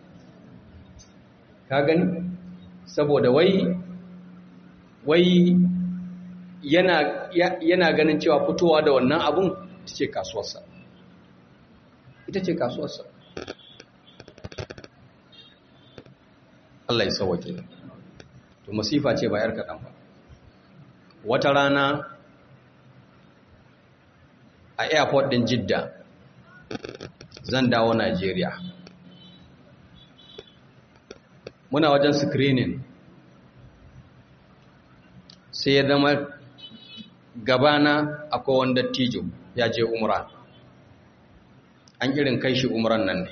ka gani saboda wai wai yana, yana ganin cewa fitowa da wannan abun ita ce kasuwarsa ita ce kasuwarsa Allah ya sauwake to masifa ce ba 'yar kaɗan ba wata rana a airport ɗin jidda zan dawo Najeriya muna wajen screening sai ya zama gabana akwai wanda tijo ya je umra an irin kai shi umran nan ne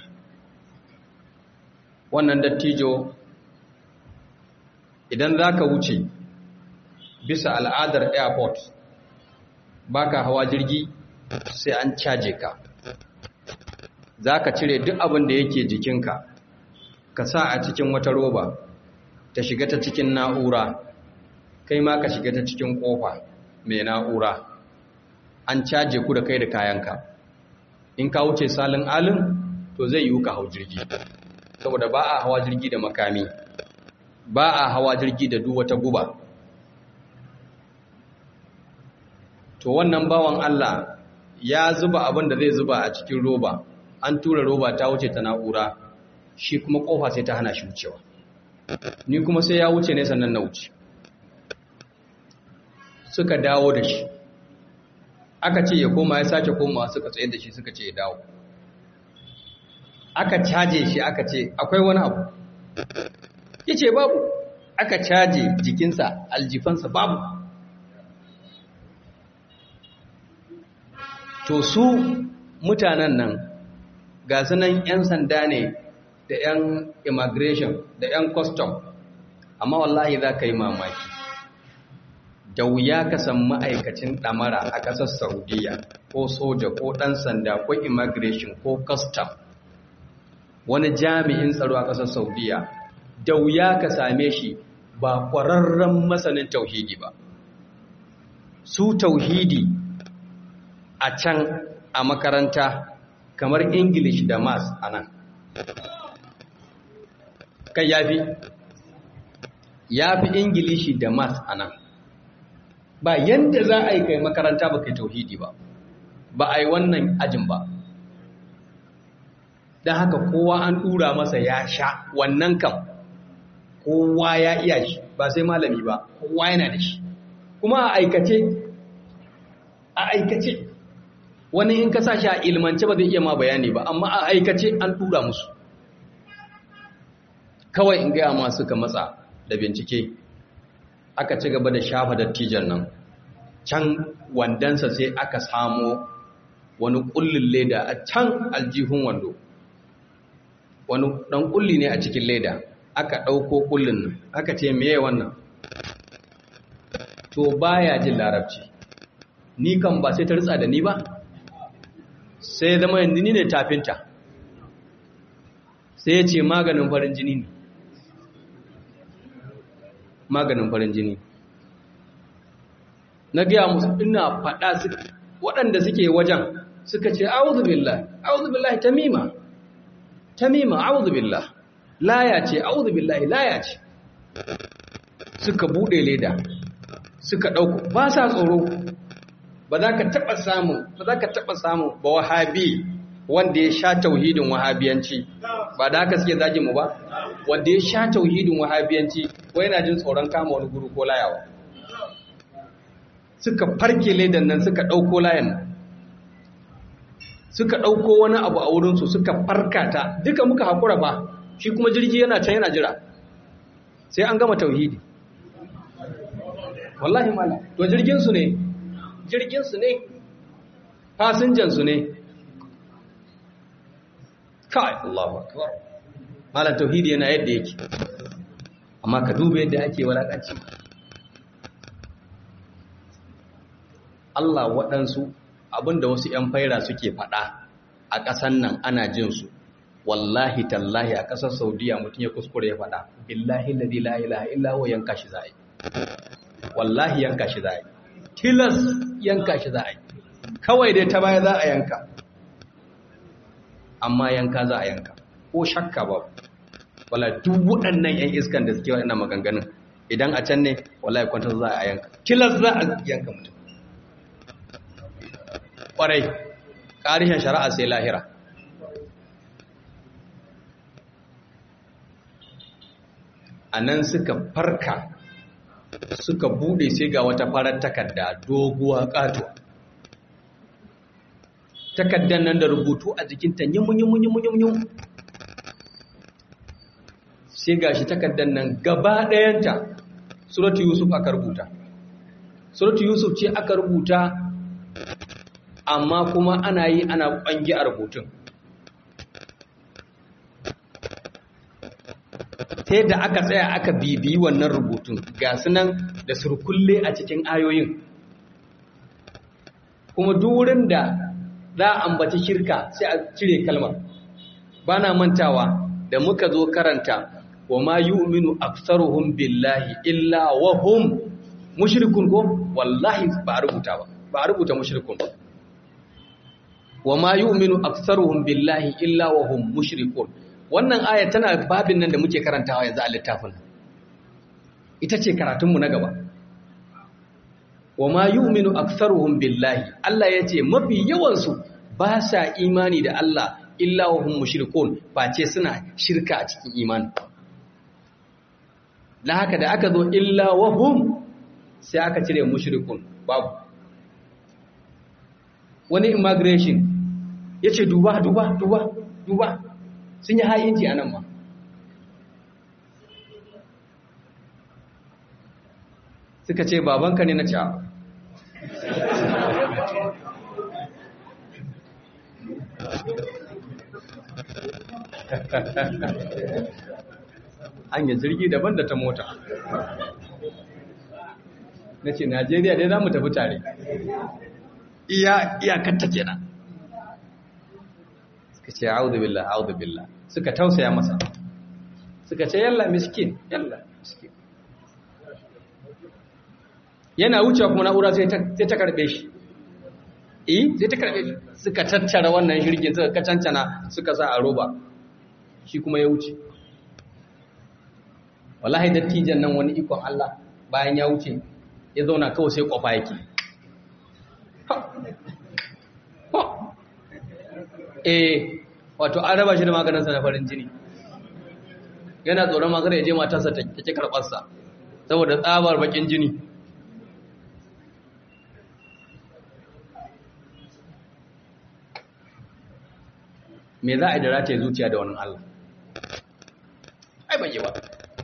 wannan dattijo idan za ka wuce bisa al'adar airport baka hawa jirgi sai an caje ka za ka cire duk abin da yake jikinka ka sa a cikin wata roba ta shiga ta cikin na'ura kai ma ka shiga ta cikin kofa mai na'ura an caje ku da kai da kayanka in ka wuce salin alin to zai yiwu ka hau jirgi saboda ba a hawa jirgi da makami ba a hawa jirgi da duk wata guba to wannan bawan Allah ya zuba abin da zai zuba a cikin roba an tura roba ta wuce ta na'ura shi kuma kofa sai ta hana shi wucewa ni kuma sai ya wuce ne sannan na wuce suka dawo da shi aka ce ya koma ya sake komawa suka tsaye da shi suka ce ya dawo aka caje shi aka ce akwai wani abu ya ce babu aka caje jikinsa aljifansa babu to su mutanen nan ga sunan 'yan sanda ne da 'yan immigration da 'yan custom amma wallahi za ka yi mamaki da wuya ka san ma'aikacin ɗamara a ƙasar saudiya ko soja ko ɗan sanda ko immigration ko custom wani jami'in tsaro a ƙasar saudiya da wuya ka same shi ba ƙwararren masanin tauhidi ba su tauhidi a can a makaranta kamar english da maths a nan kan yafi yafi ingilishi da maths a nan ba yadda za a yi kai makaranta ba kai tauhidi ba ba a yi wannan ajin ba don haka kowa an ɗura masa ya sha wannan kam kowa ya iya shi ba sai malami ba kowa yana da shi kuma a aikace a aikace wani in ka sa shi a ilmance ba zai iya ma bayani ba amma a aikace an ɗura musu kawai in gaya ma suka matsa da bincike aka ci gaba da shafa dattijan nan can wandansa sai aka samo wani kullin leda a can aljihun wando wani dan kulli ne a cikin leda aka ɗauko kullin nan aka ce meye wannan to baya jin larabci ni kan ba sai ta ritsa da ni ba sai zama yanzu ni ne tafinta sai ya ce maganin farin jini ne maganin farin jini na gaya musu ina faɗa waɗanda suke wajen suka ce auzu billah auzu billahi tamima tamima auzu billah laya ce auzu billahi laya ce suka bude leda suka ɗauko ba sa tsoro ba za ka taɓa samu ba za ka taɓa samu ba wahabi wanda ya sha tauhidin wahabiyanci ba da haka suke zagin mu ba wanda ya sha tauhidin wahabiyanci ko yana jin tsoron kama wani guru ko layawa suka farke ledan nan suka ɗauko layan nan suka ɗauko wani abu a wurinsu suka farka ta duka muka haƙura ba shi kuma jirgi yana can yana jira sai an gama tauhidi wallahi mala to jirginsu ne jirginsu ne fasinjansu ne kai Allahu akbar malam tauhidi yana yadda yake amma ka duba yadda ake walakanci Allah waɗansu abinda wasu ‘yan faira suke faɗa a ƙasan nan ana jin su wallahi tallahi a ƙasar saudiya mutum ya kuskure ya faɗa billahi ladhi la ilaha illa huwa yanka shi za'i wallahi yanka shi za'i tilas yanka shi za'i kawai dai ta baya za a yanka amma yanka za a yanka ko shakka ba wala duk waɗannan ‘yan iskan da suke waɗannan maganganun idan a can ne wallahi kwantar za a yanka tilas za a yanka mutum ƙwarai ƙarishin shari'a sai lahira a nan suka farka suka bude sai ga wata farar takarda doguwa ƙatuwa takardar nan da rubutu a jikinta yimun-yimun-yimun sai ga shi takardar nan gaba ɗayanta suratu yusuf aka rubuta suratu yusuf ce aka rubuta amma kuma ana yi ana ƙwangi a rubutun ta yadda aka tsaya aka bibiyi wannan rubutun ga sunan da surkulle a cikin ayoyin kuma durin da za a ambaci shirka sai a cire kalmar ba na mantawa da muka zo karanta wa ma yu'minu aktsaruhum billahi illa wa hum mushrikun ko wallahi ba a rubuta ba ba a rubuta mushrikun ba wa ma yu'minu aktsaruhum billahi illa wa hum mushrikun wannan aya tana babin nan da muke karantawa yanzu a littafin ita ce karatunmu na gaba wa ma yu'minu aktsaruhum billahi Allah yace mafi yawan su ba sa imani da Allah illa wa hum mushrikun face suna shirka a cikin imani dan haka da aka zo illa wa hum sai aka cire mushrikun babu wani immigration yace duba duba duba duba sun yi ha'inci anan ma suka ce babanka ne na ci hanyar jirgi daban da ta mota na ce najeriya dai za mu tafi tare iyakanta kenan suka ce audu billah audu billah suka tausaya masa suka ce yalla miskin yalla miskin yana wucewa kuma na'ura sai ta karbe shi eh sai ta karbe shi suka tattara wannan shirgin suka kacancana suka sa a roba shi kuma ya wuce wallahi dattijan nan wani ikon Allah bayan ya wuce ya zauna kawai sai kofa yake eh wato an raba shi da maganinsa na farin jini yana tsoron maganar ya je matarsa ta ke karɓarsa saboda tsabar bakin jini me za a yi da rataye zuciya da wani Allah ai bai yi ba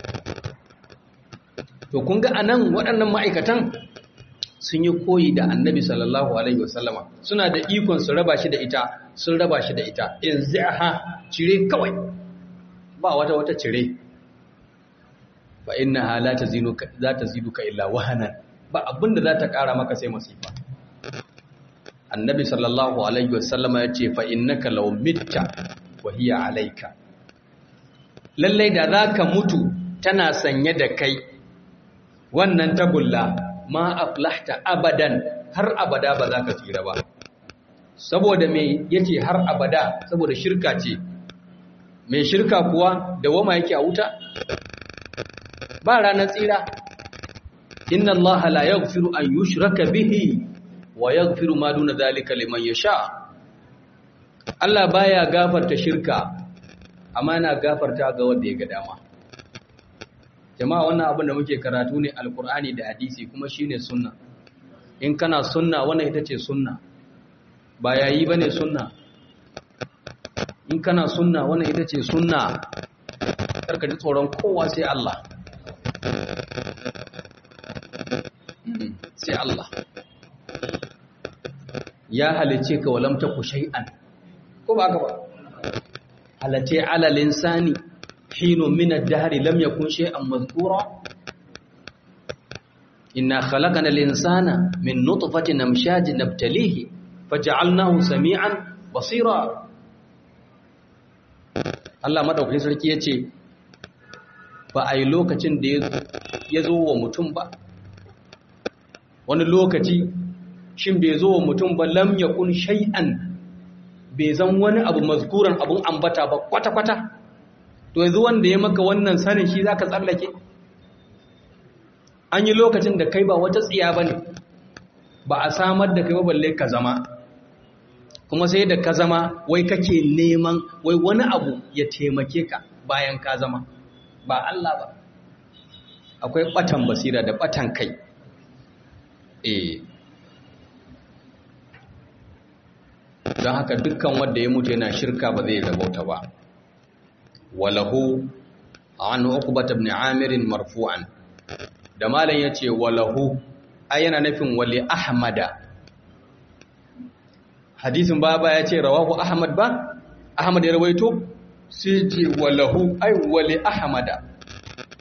to kun ga anan waɗannan ma'aikatan sun yi koyi da annabi sallallahu alaihi wasallama suna da ikon su raba shi da ita sun raba shi da ita in zaiha cire kawai ba wata wata cire fa innaha la tazinuka za ta ziduka illa wahanan ba abinda za ta kara maka sai masifa annabi sallallahu alaihi wasallama ya ce fa innaka law mitta wa hiya alayka lalle da zaka mutu tana sanye da kai wannan tagulla ma aflahta abadan har abada ba za ka tsira ba saboda me yace har abada saboda shirka ce mai shirka kuwa da wama yake a wuta ba ranar tsira inna allaha la yaghfiru an yushraka bihi wa yaghfiru ma duna zalika liman yasha Allah baya gafarta shirka amma yana gafarta ga wanda ya ga dama jama'a wannan abin da muke karatu ne alkur'ani da hadisi kuma shine sunna in kana sunna wannan ita ce sunna ba yayi bane sunna in kana sunna wannan ita ce sunna karka ji tsoron kowa sai Allah sai Allah ya halice ka walam taku shay'an ko ba ka ba halate ala linsani حين من الدهر لم يكن شيئا مذكورا إنا خلقنا الإنسان من نطفة نمشاج نبتليه فجعلناه سميعا بصيرا Allah madaukakin sarki ya ce ba a yi lokacin da ya zo wa mutum ba wani lokaci shin bai zo wa mutum ba lam yakun shay'an bai zan wani abu mazkuran abun ambata ba kwata-kwata to yanzu wanda ya maka wannan sanin shi za ka tsallake an yi lokacin da kai ba wata tsiya ba ne ba a samar da kai ba balle ka zama kuma sai da ka zama wai kake neman wai wani abu ya taimake ka bayan ka zama ba Allah ba akwai batan basira da batan kai eh don haka dukkan wanda ya mutu yana shirka ba zai rabauta ba walahu an uqbata ibn amir marfu'an da malan yace walahu ai yana nufin wali ahmada hadisin baba yace rawahu ahmad ba ahmad ya rawaito sai ce walahu ai wali ahmada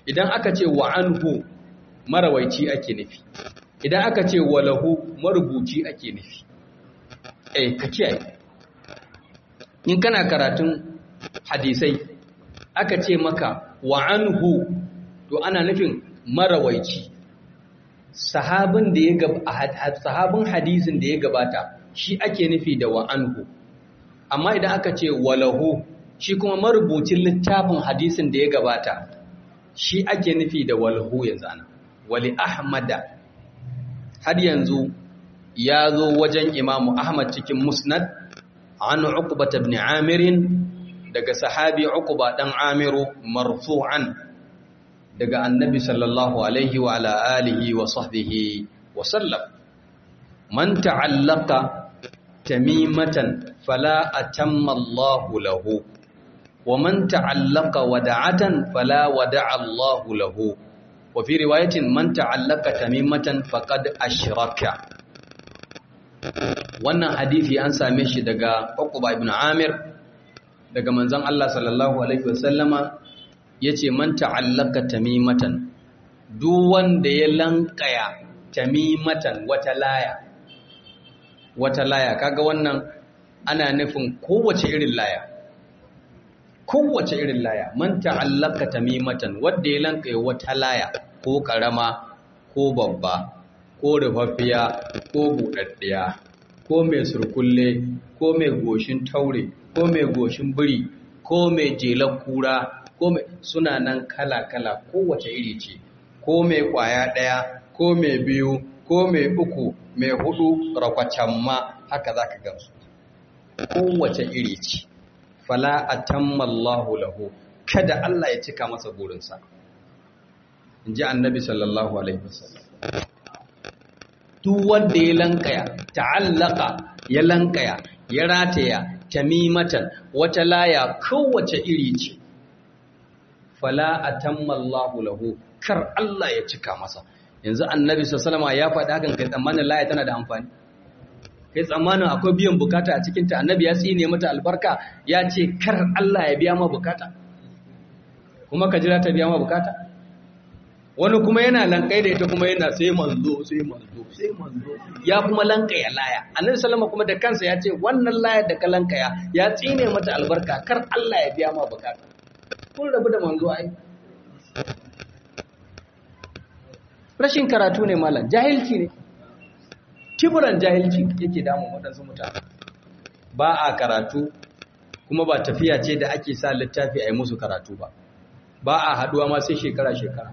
idan aka ce wa anhu marawaici ake nufi idan aka ce wa lahu marubuci ake nufi eh ka kiyaye in kana karatun hadisai aka ce maka wa anhu to ana nufin marawaici sahabin da ya gaba sahabin hadisin da ya gabata shi ake nufi da wa anhu amma idan aka ce walahu shi kuma marubucin littafin hadisin da ya gabata shi ake nufi da walahu yanzu ana wali ahmada har yanzu ya zo wajen imamu ahmad cikin musnad an uqbat ibn amir daga sahabi uqba dan amiru marfu'an daga annabi sallallahu alaihi wa ala alihi wa sahbihi wa sallam man ta'allaqa tamimatan fala atamma Allahu lahu wa man ta'allaqa wada'atan fala wada'a Allahu lahu wa fi riwayatin man ta'allaqa tamimatan faqad ashraka wannan hadisi an same shi daga Uqba ibn Amir daga manzon Allah sallallahu alaihi wasallama yace man ta'allaka tamimatan duk wanda ya lankaya tamimatan wata laya wata laya kaga wannan ana nufin kowace irin laya kowace irin laya man ta'allaka tamimatan wanda ya lankaya wata laya ko karama ko babba ko rufaffiya ko buɗaɗɗiya ko mai surkulle ko mai goshin taure ko mai goshin biri ko mai jelar kura ko mai suna nan kala-kala kowace iri ce ko mai kwaya ɗaya ko mai biyu ko mai uku mai hudu rakwacen ma haka za ka gamsu kowace iri ce fala a tammallahu lahu kada Allah ya cika masa burinsa in ji annabi sallallahu alaihi wasallam duk wanda ya lankaya ta'allaka ya lankaya ya rataya tamimatan wata laya kowace iri ce fala atammallahu lahu kar Allah ya cika masa yanzu annabi sallallahu ya faɗi hakan kai tsammanin laya tana da amfani kai tsammanin akwai biyan bukata a cikin ta annabi ya tsine mata albarka ya ce kar Allah ya biya ma bukata kuma ka jira ta biya ma bukata wani kuma yana lankai da ita kuma yana sai manzo sai manzo sai manzo ya kuma lankaya laya annabi sallama kuma da kansa ya ce wannan layar da ka lankaya ya tsine mata albarka kar Allah ya biya ma bukata kun rabu da manzo ai rashin karatu ne malam jahilci ne kiburan jahilci yake damun waɗansu mutane ba a karatu kuma ba tafiya ce da ake sa littafi a yi musu karatu ba ba a haɗuwa ma sai shekara-shekara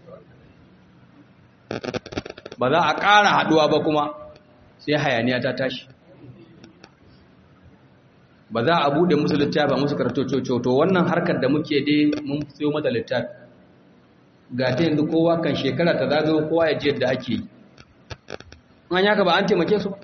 ba za a ƙara haɗuwa ba kuma sai hayaniya ta tashi ba za a buɗe musu littafi a musu karatu to wannan harkar da muke dai mun siyo mata littafi ga ta yanzu kowa kan shekara ta zagayo kowa ya ji yadda ake yi an yaka ba an taimake su ba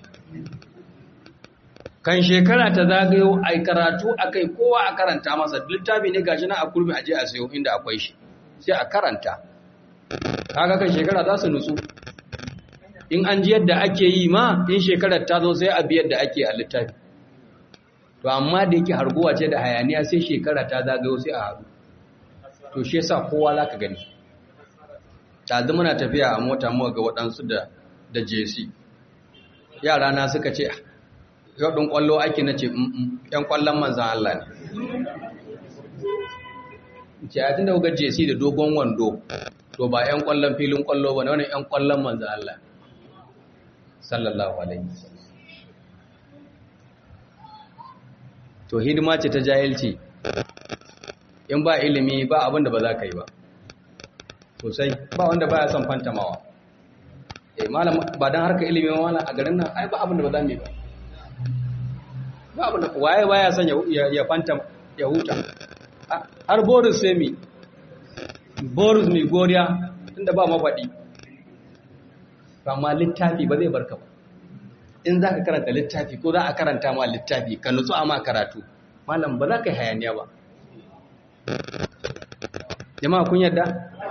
kan shekara ta zagayo a karatu a kai kowa a karanta masa littafi ne gashi na a kurmi aje a sayo inda akwai shi sai a karanta kaga kan shekara za su nutsu in an ji yadda ake yi ma in shekarar ta zo sai a bi yadda ake a littafi to amma da yake harguwa ce da hayaniya sai shekara ta zagayo sai a haɗu to shi yasa kowa za ka gani ɗazu muna tafiya a mota muka ga waɗansu da da jesi yara na suka ce yau ɗin ƙwallo ake na ce ‘yan ƙwallon manzan Allah ne ce a tun da kuka jesi da dogon wando to ba ‘yan ƙwallon filin ƙwallo ba ne wani ‘yan ƙwallon manzan Allah sallallahu alaihi to hidima ce ta jahilci in ba ilimi ba abinda ba za ka yi ba sosai ba wanda ba ya son fantamawa eh malam ba dan harka ilimi ma malam a garin nan ai ba abinda ba za mu yi ba ba abinda waye baya son ya ya fanta ya huta har Boris sai mi Boris mi goriya tunda ba mafadi amma littafi ba zai barka ba in za ka karanta littafi ko za a karanta ma littafi ka nutsu a ma karatu malam ba za ka yi hayaniya ba jama'a kun yadda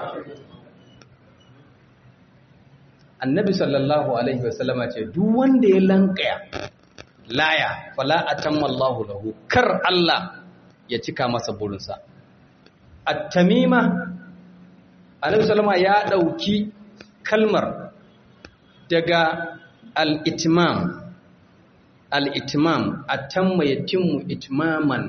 annabi sallallahu alaihi wasallama ce duk wanda ya lankaya laya fala atamma Allahu lahu kar Allah ya cika masa burinsa at-tamima annabi sallama ya ɗauki kalmar daga al-itmam al-itmam atamma yatimmu itmaman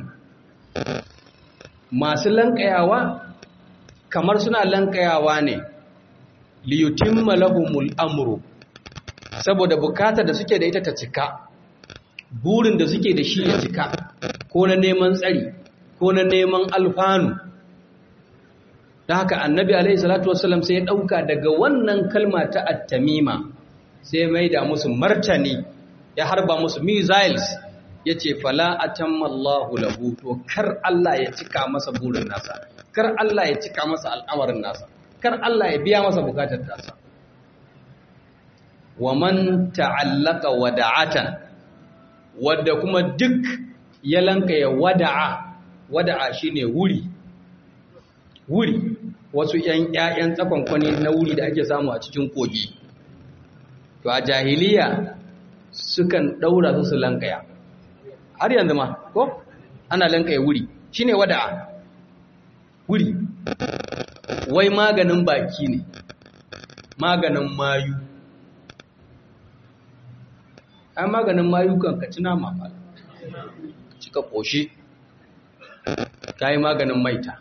masu lankayawa kamar suna lankayawa ne liyutimma lahumul amru saboda bukatar da suke da ita ta cika burin da suke da shi ya cika ko na neman tsari ko na neman alfanu da haka annabi alaihi salatu wasallam sai ya dauka daga wannan kalma ta at-tamima sai mai da musu martani ya harba musu missiles yace fala atamma Allahu lahu to kar Allah ya cika masa burin nasa kar Allah ya cika masa al'amarin nasa kar Allah ya biya masa bukatar tasa wa man ta'allaka wada'atan wadda kuma duk ya lanka ya wada'a wada'a shine wuri wuri wasu ƴan ƴaƴan tsakonkwani na wuri da ake samu a cikin kogi to a jahiliya sukan daura su su lankaya har yanzu ma ko ana lankaya wuri shine wada'a wuri wai maganin baki ne maganin mayu ai maganin mayu kan ka ci nama ba cika koshi ka yi maganin maita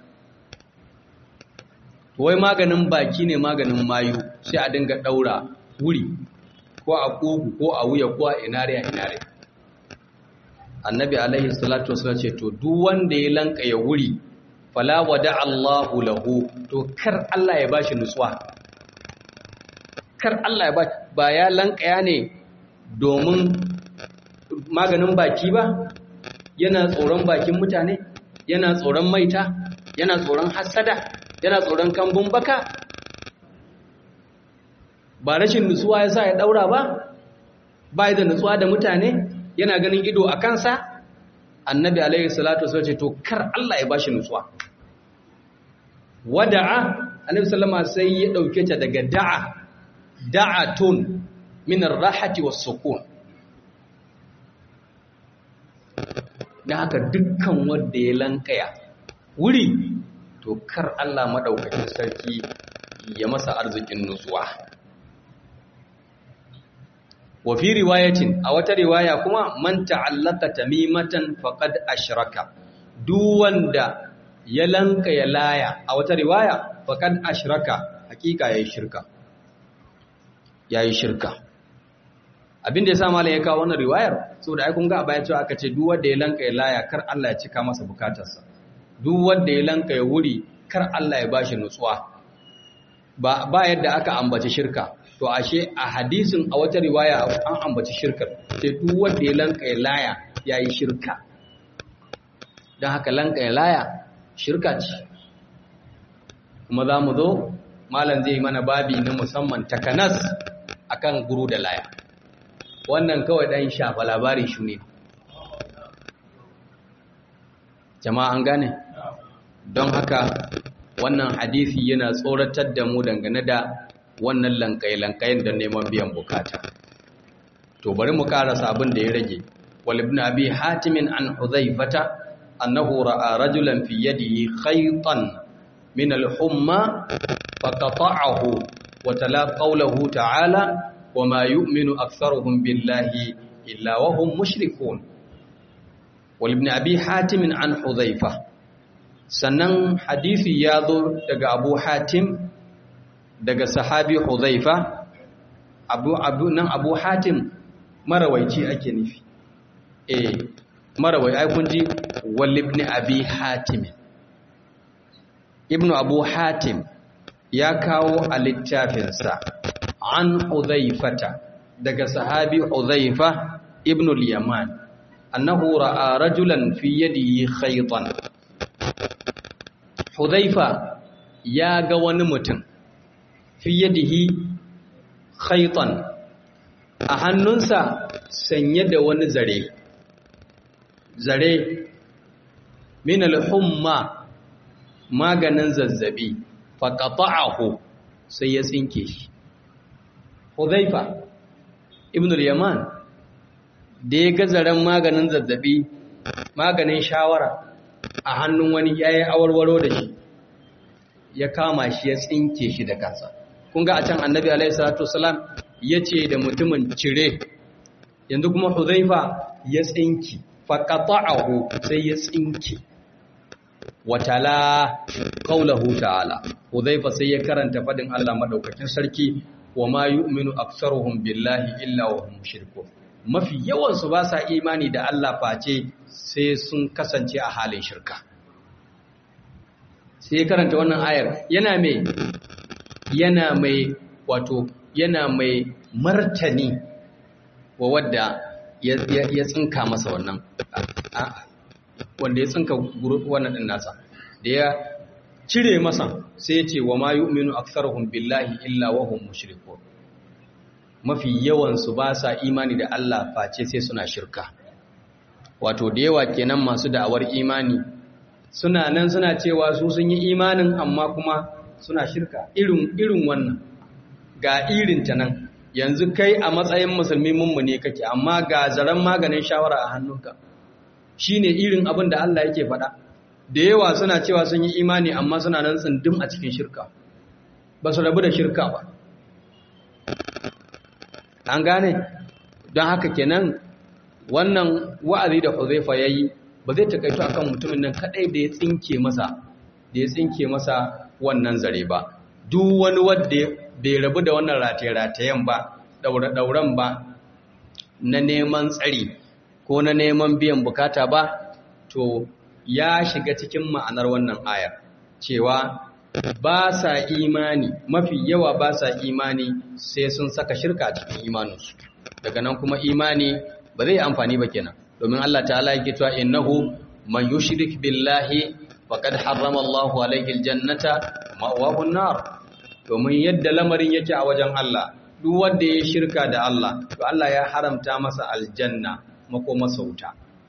wai maganin baki ne maganin mayu sai a dinga daura wuri ko a kogu ko a wuya ko a inare a inare annabi alaihi salatu wasallam ce to duk wanda ya lanka ya wuri fala wada Allahu lahu to kar Allah ya bashi nutsuwa kar Allah ya ba ba ya lankaya ne domin maganin baki ba yana tsoron bakin mutane yana tsoron maita yana tsoron hasada yana tsoron kambun baka ba rashin nutsuwa ya sa ya daura ba ba da nutsuwa da mutane yana ganin ido a kansa annabi alaihi salatu wasallam ce to kar Allah ya bashi nutsuwa wada'a annabi sallama sai ya dauke ta daga da'a da'atun min ar-rahati was-sukun da haka dukkan wanda ya lankaya wuri to kar Allah madaukakin sarki ya masa arzikin nutsuwa wa fi riwayatin a wata riwaya kuma man ta'allaka tamimatan faqad ashraka duk wanda ya lanka ya laya a wata riwaya faqad ashraka hakika yayi shirka yayi shirka abin da yasa malam ya kawo wannan riwayar saboda ai kun ga a baya cewa aka ce duk wanda ya lanka ya laya kar Allah ya cika masa bukatarsa duk wanda ya lanka ya wuri kar Allah ya bashi nutsuwa ba ba yadda aka ambaci shirka to ashe a hadisin a wata riwaya an ambaci shirkar sai duk wanda ya lanka ya laya yayi shirka dan haka lanka ya laya shirka ce kuma za mu zo malam zai mana babi na musamman takanas akan guru da laya wannan kawai dan shafa labarin shi ne jama'a an gane don haka wannan hadisi yana tsoratar da mu dangane da wannan lankai-lankayin da neman biyan bukata to bari mu karasa abin da ya rage wal ibn abi hatimin an huzaifata annahu ra'a rajulan fi yadihi khaytan min al-humma faqata'ahu wa tala qawluhu ta'ala wama yu'minu aktharuhum billahi illa wa hum mushrikun wal ibn abi hatimin an huzaifa sannan hadisi ya zo daga abu hatim daga sahabi huzaifa abu abu nan abu hatim marawaici ake nufi eh marawai ai kun ji wal ibn abi hatim ibnu abu hatim ya kawo a littafinsa an huzaifata daga sahabi huzaifa ibn al-yaman annahu ra'a rajulan fi yadihi khaytan huzaifa ya ga wani mutum fi yadihi khaytan a hannunsa sanye da wani zare zare min al-humma maganin zazzabi faqata'ahu sai ya tsinke shi Hudhaifa ibn al-Yaman da ya ga zaren maganin zazzabi maganin shawara a hannun wani yayin awarwaro da shi ya kama shi ya tsinke shi da kansa kun ga a can annabi alaihi salatu wasalam ya ce da mutumin cire yanzu kuma huzaifa ya tsinki faqata'ahu sai ya tsinke watala qaulahu ta'ala huzaifa sai ya karanta fadin Allah madaukakin sarki wa ma yu'minu aktsaruhum billahi illa wa hum mushrikun mafi yawan su ba sa imani da Allah face sai sun kasance a halin shirka sai ya karanta wannan ayar yana mai yana mai wato yana mai martani wa wadda ya tsinka masa wannan wanda ya tsinka wannan din nasa da ya cire masa sai ya ce wa ma yu'minu aktharuhum billahi illa wa hum mushrikun mafi yawan su ba sa imani da Allah face sai suna shirka wato da yawa kenan masu da'awar imani suna nan suna cewa su sun yi imanin amma kuma suna shirka irin irin wannan ga irin ta nan yanzu kai a matsayin musulmi mummune kake amma ga zaren maganin shawara a hannunka shine irin abin da Allah yake faɗa da yawa suna cewa sun yi imani amma suna nan tsindin a cikin shirka ba su rabu da shirka ba an gane don haka kenan wannan wa'azi da Huzaifa yayi ba zai takaito akan mutumin nan kadai da ya tsinke masa da ya tsinke masa wannan zare ba duk wani wanda bai rabu da wannan rataye-ratayen ba daure-dauren ba na neman tsari ko na neman biyan bukata ba to ya shiga cikin ma'anar wannan ayar cewa ba sa imani mafi yawa ba sa imani sai sun saka shirka a cikin imaninsu daga nan kuma imani ba zai amfani ba kenan domin Allah ta'ala yake cewa innahu man yushrik billahi faqad harrama Allahu alayhi aljannata ma'wahu an-nar domin yadda lamarin yake a wajen Allah duk wanda ya shirka da Allah to Allah ya haramta masa aljanna makomasa wuta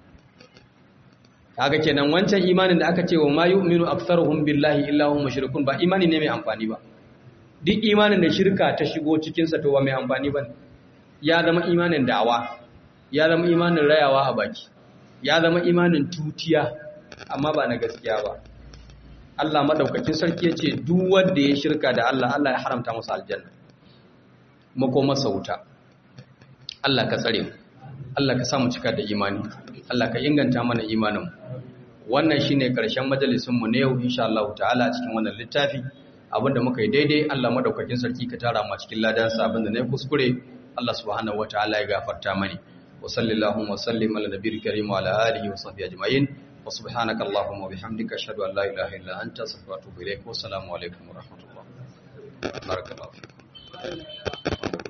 kaga kenan wancan imanin da aka ce wa ma yu'minu aktharuhum billahi illa hum mushrikun ba imani ne mai amfani ba duk imanin da shirka ta shigo cikin sa to ba mai amfani ba ya zama imanin da'awa ya zama imanin rayawa a baki ya zama imanin tutiya amma ba na gaskiya ba Allah madaukakin sarki yace duk wanda ya shirka da Allah Allah ya haramta masa aljanna makomasa wuta Allah ka tsare mu Allah ka samu cika da imani Allah ka inganta mana imanin wannan shine karshen majalisin mu ne yau insha Allah ta'ala cikin wannan littafi abinda muka yi daidai Allah madaukakin sarki ka tara mu cikin ladan sa abinda ne kuskure Allah subhanahu wataala ya gafarta mani wa sallallahu wa sallim ala nabiyil karim wa ala alihi wa sahbihi ajma'in wa subhanaka allahumma wa bihamdika ashhadu an la ilaha illa anta astaghfiruka wa atubu ilaik wa assalamu alaikum wa rahmatullah barakallahu fikum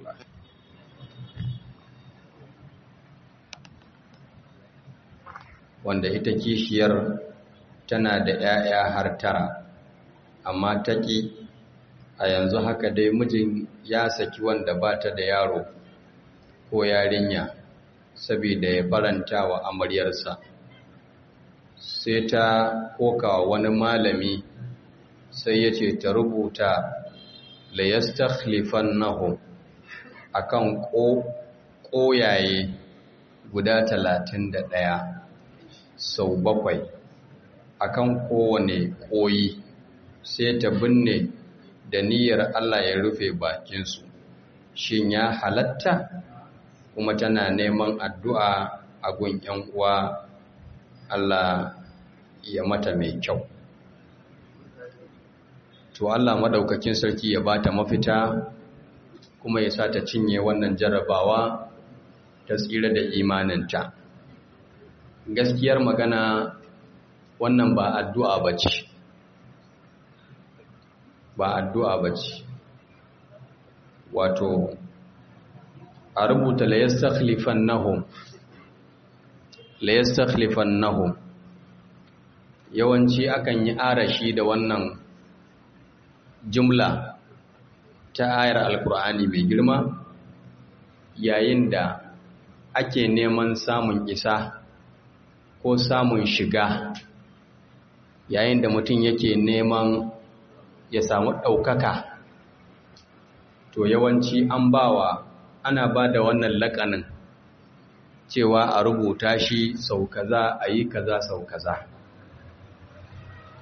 wanda ita kishiyar tana da ‘ya'ya har tara, amma ta ƙi a yanzu haka dai mijin ya saki wanda ba ta da yaro ko yarinya, saboda ya faranta wa amaryarsa. Sai ta koka wani malami sai ya ce ta rubuta layastakhlifan nahu a kan ƙoyaye guda talatin da ɗaya. sau bakwai akan kowane koyi sai ta binne da niyyar Allah ya rufe bakinsu shin ya halatta kuma tana neman addu'a a gun ‘yan uwa Allah ya mata mai kyau to Allah madaukakin sarki ya bata mafita kuma ya sa ta cinye wannan jarabawa ta tsira da imaninta gaskiyar magana wannan ba addu'a ba ce ba addu'a ba ce wato a rubuta layastakhlifan nahum layastakhlifan nahum yawanci akan yi arashi da wannan jumla ta ayar alkur'ani mai girma yayin da ake neman samun isa ko samun shiga yayin da mutum yake neman ya samu ɗaukaka to yawanci an bawa ana ba da wannan laƙanin cewa a rubuta shi sau kaza a yi kaza sau kaza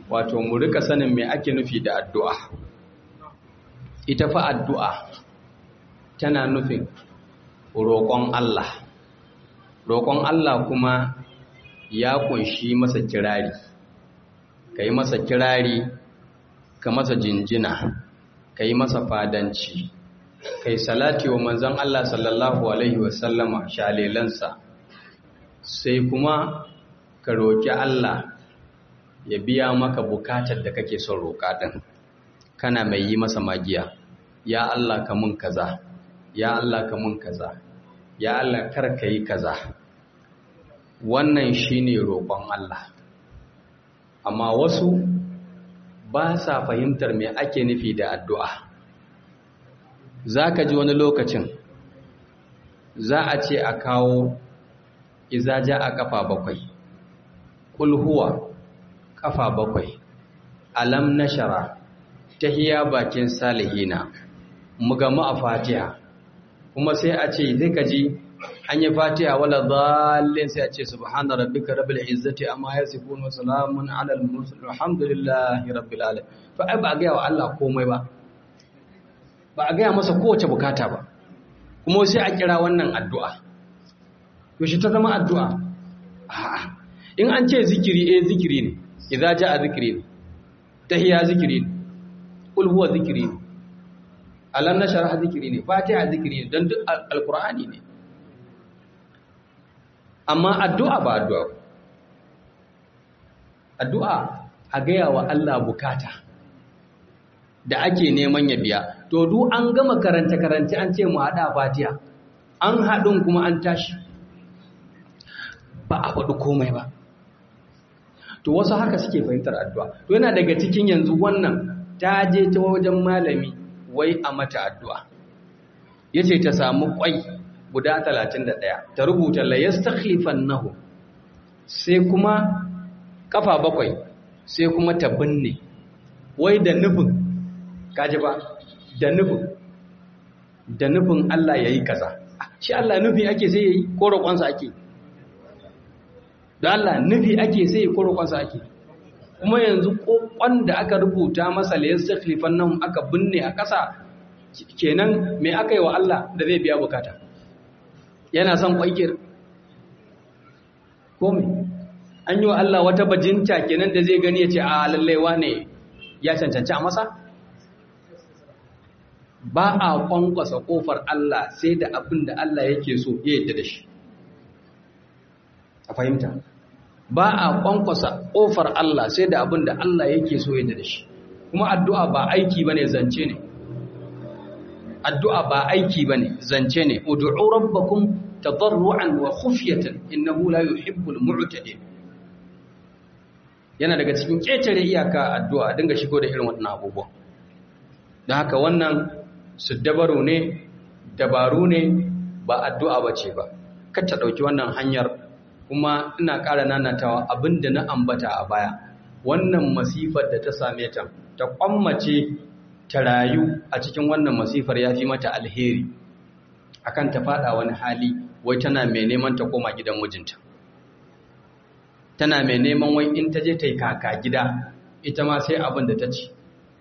wato mu rika sanin me ake nufi da addu'a ita fa addu'a tana nufin roƙon Allah roƙon Allah kuma ya kunshi masa kirari ka yi masa kirari ka masa jinjina ka yi masa fadanci kai salati wa manzon Allah sallallahu alaihi wasallama shalelansa sai kuma ka roƙi Allah ya biya maka bukatar da kake son roƙa din kana mai yi masa magiya ya Allah ka mun kaza ya Allah ka mun kaza ya Allah kar ka yi kaza wannan shine roƙon Allah amma wasu ba sa fahimtar me ake nufi da addu'a za ka ji wani lokacin za a ce a kawo izaja a kafa bakwai kulhuwa kafa bakwai alam nashara tahiya bakin salihina mugamu a fatiha kuma sai a ce zai ka ji an yi fatiha wala zallin sai a ce subhana rabbika rabbil izzati amma yasifun wa salamun ala al mursalin alhamdulillahi rabbil alamin to ai ba ga wa Allah komai ba ba a gaya masa kowace bukata ba kuma sai a kira wannan addu'a yaushe ta zama addu'a a'a in an ce zikiri eh zikiri ne idza jaa zikiri ne tahiyya zikiri ne qul huwa zikiri ne alam nashrah zikiri ne fatiha zikiri ne dan duk alqur'ani ne amma addu'a ba addu'a addu'a a gaya wa Allah bukata da ake neman ya biya to duk an gama karance-karance an ce mu haɗa fatiha an haɗin kuma an tashi ba a faɗi komai ba to wasu haka suke fahimtar addu'a to yana daga cikin yanzu wannan ta je ta wajen malami wai a mata addu'a ya ce ta samu ƙwai guda 31 ta rubuta la yastakhlifan nahu sai kuma kafa bakwai sai kuma ta binne wai da nufin kaji ba da nufin da nufin Allah ya yi kaza shi Allah nufi ake sai ya yi ko roƙonsa ake da Allah nufi ake sai ya ko roƙonsa ake kuma yanzu ƙoƙon da aka rubuta masa layar sakhlifan nan aka binne a ƙasa kenan mai aka yi wa Allah da zai biya bukata yana son ƙwaikir ko mai an yi wa Allah wata bajinta kenan da zai gani ya ce a lallaiwa ne ya cancanci a masa ba a kwankwasa kofar Allah sai da abin da Allah yake so ya yadda da shi a fahimta ba a kwankwasa kofar Allah sai da abin da Allah yake so ya yadda da shi kuma addu'a ba aiki bane zance ne addu'a ba aiki bane zance ne ud'u rabbakum tadarruan wa khufyatan innahu la yuhibbul mu'tadin yana daga cikin ketare iyaka addu'a dinga shigo da irin wannan abubuwan don haka wannan su dabaru ne dabaru ne ba addu'a ba ce ba ta ɗauki wannan hanyar kuma ina ƙara nanatawa abinda na ambata a baya wannan masifar da ta same ta ta kwammace ta rayu a cikin wannan masifar ya fi mata alheri akan ta fada wani hali wai tana mai neman ta koma gidan mijinta tana mai neman wai in ta je ta yi kaka gida ita ma sai abin da ta ci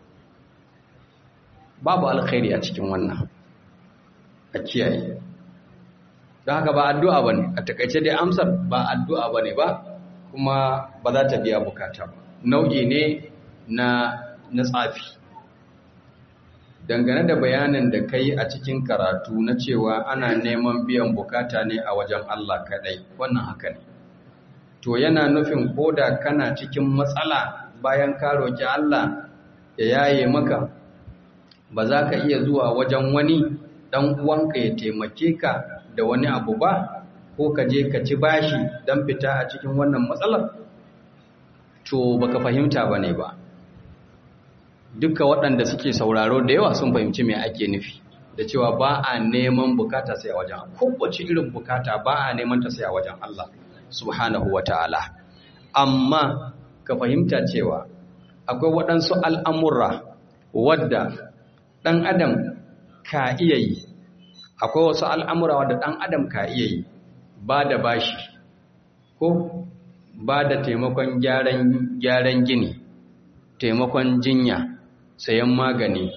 babu alkhairi a cikin wannan a kiyaye don haka ba addu'a ba ne a takaice dai amsar ba addu'a ba ne ba kuma ba za ta biya bukata ba nau'i ne na na tsafi dangane da bayanin da kai a cikin karatu na cewa ana neman biyan bukata ne a wajen Allah kadai wannan haka ne to yana nufin koda kana cikin matsala bayan ka roki Allah ya yaye maka ba za ka iya zuwa wajen wani dan uwanka ya taimake ka da wani abu ba ko ka je ka ci bashi don fita a cikin wannan matsalar to baka fahimta bane ba duka waɗanda suke sauraro da yawa sun fahimci me ake nufi da cewa ba a neman bukata sai a wajen kowace irin bukata ba a neman ta sai a wajen Allah subhanahu wa ta'ala amma ka fahimta cewa akwai waɗansu al'amurra wadda ɗan adam ka iya yi akwai wasu al'amura wadda ɗan adam ka iya yi ba da bashi ko ba da taimakon gyaran gini taimakon jinya sayan magani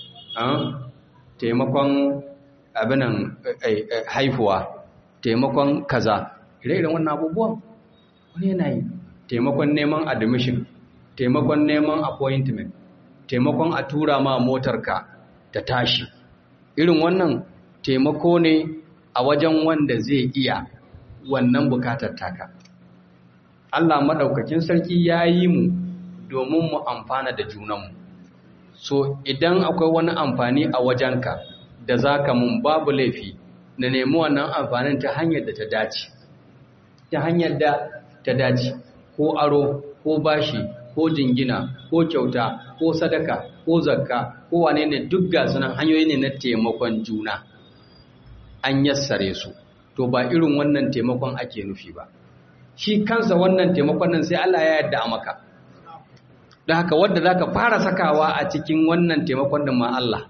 taimakon abinan haifuwa taimakon kaza ire-iren wannan abubuwan wani yana yi taimakon neman admission taimakon neman appointment taimakon a tura ma motarka ta tashi irin wannan taimako ne a wajen wanda zai iya wannan bukatar taka Allah maɗaukakin sarki ya yi mu domin mu amfana da junanmu so idan akwai wani amfani a wajenka da za ka mun babu laifi na nemi wannan amfanin ta hanyar da ta dace ta hanyar da ta dace ko aro ko bashi ko jingina ko kyauta ko sadaka ko zakka ko wane ne duk gasu nan hanyoyi ne na taimakon juna an yassare su to ba irin wannan taimakon ake nufi ba shi kansa wannan taimakon nan sai Allah ya yarda a maka don haka wadda za ka fara sakawa a cikin wannan taimakon din ma Allah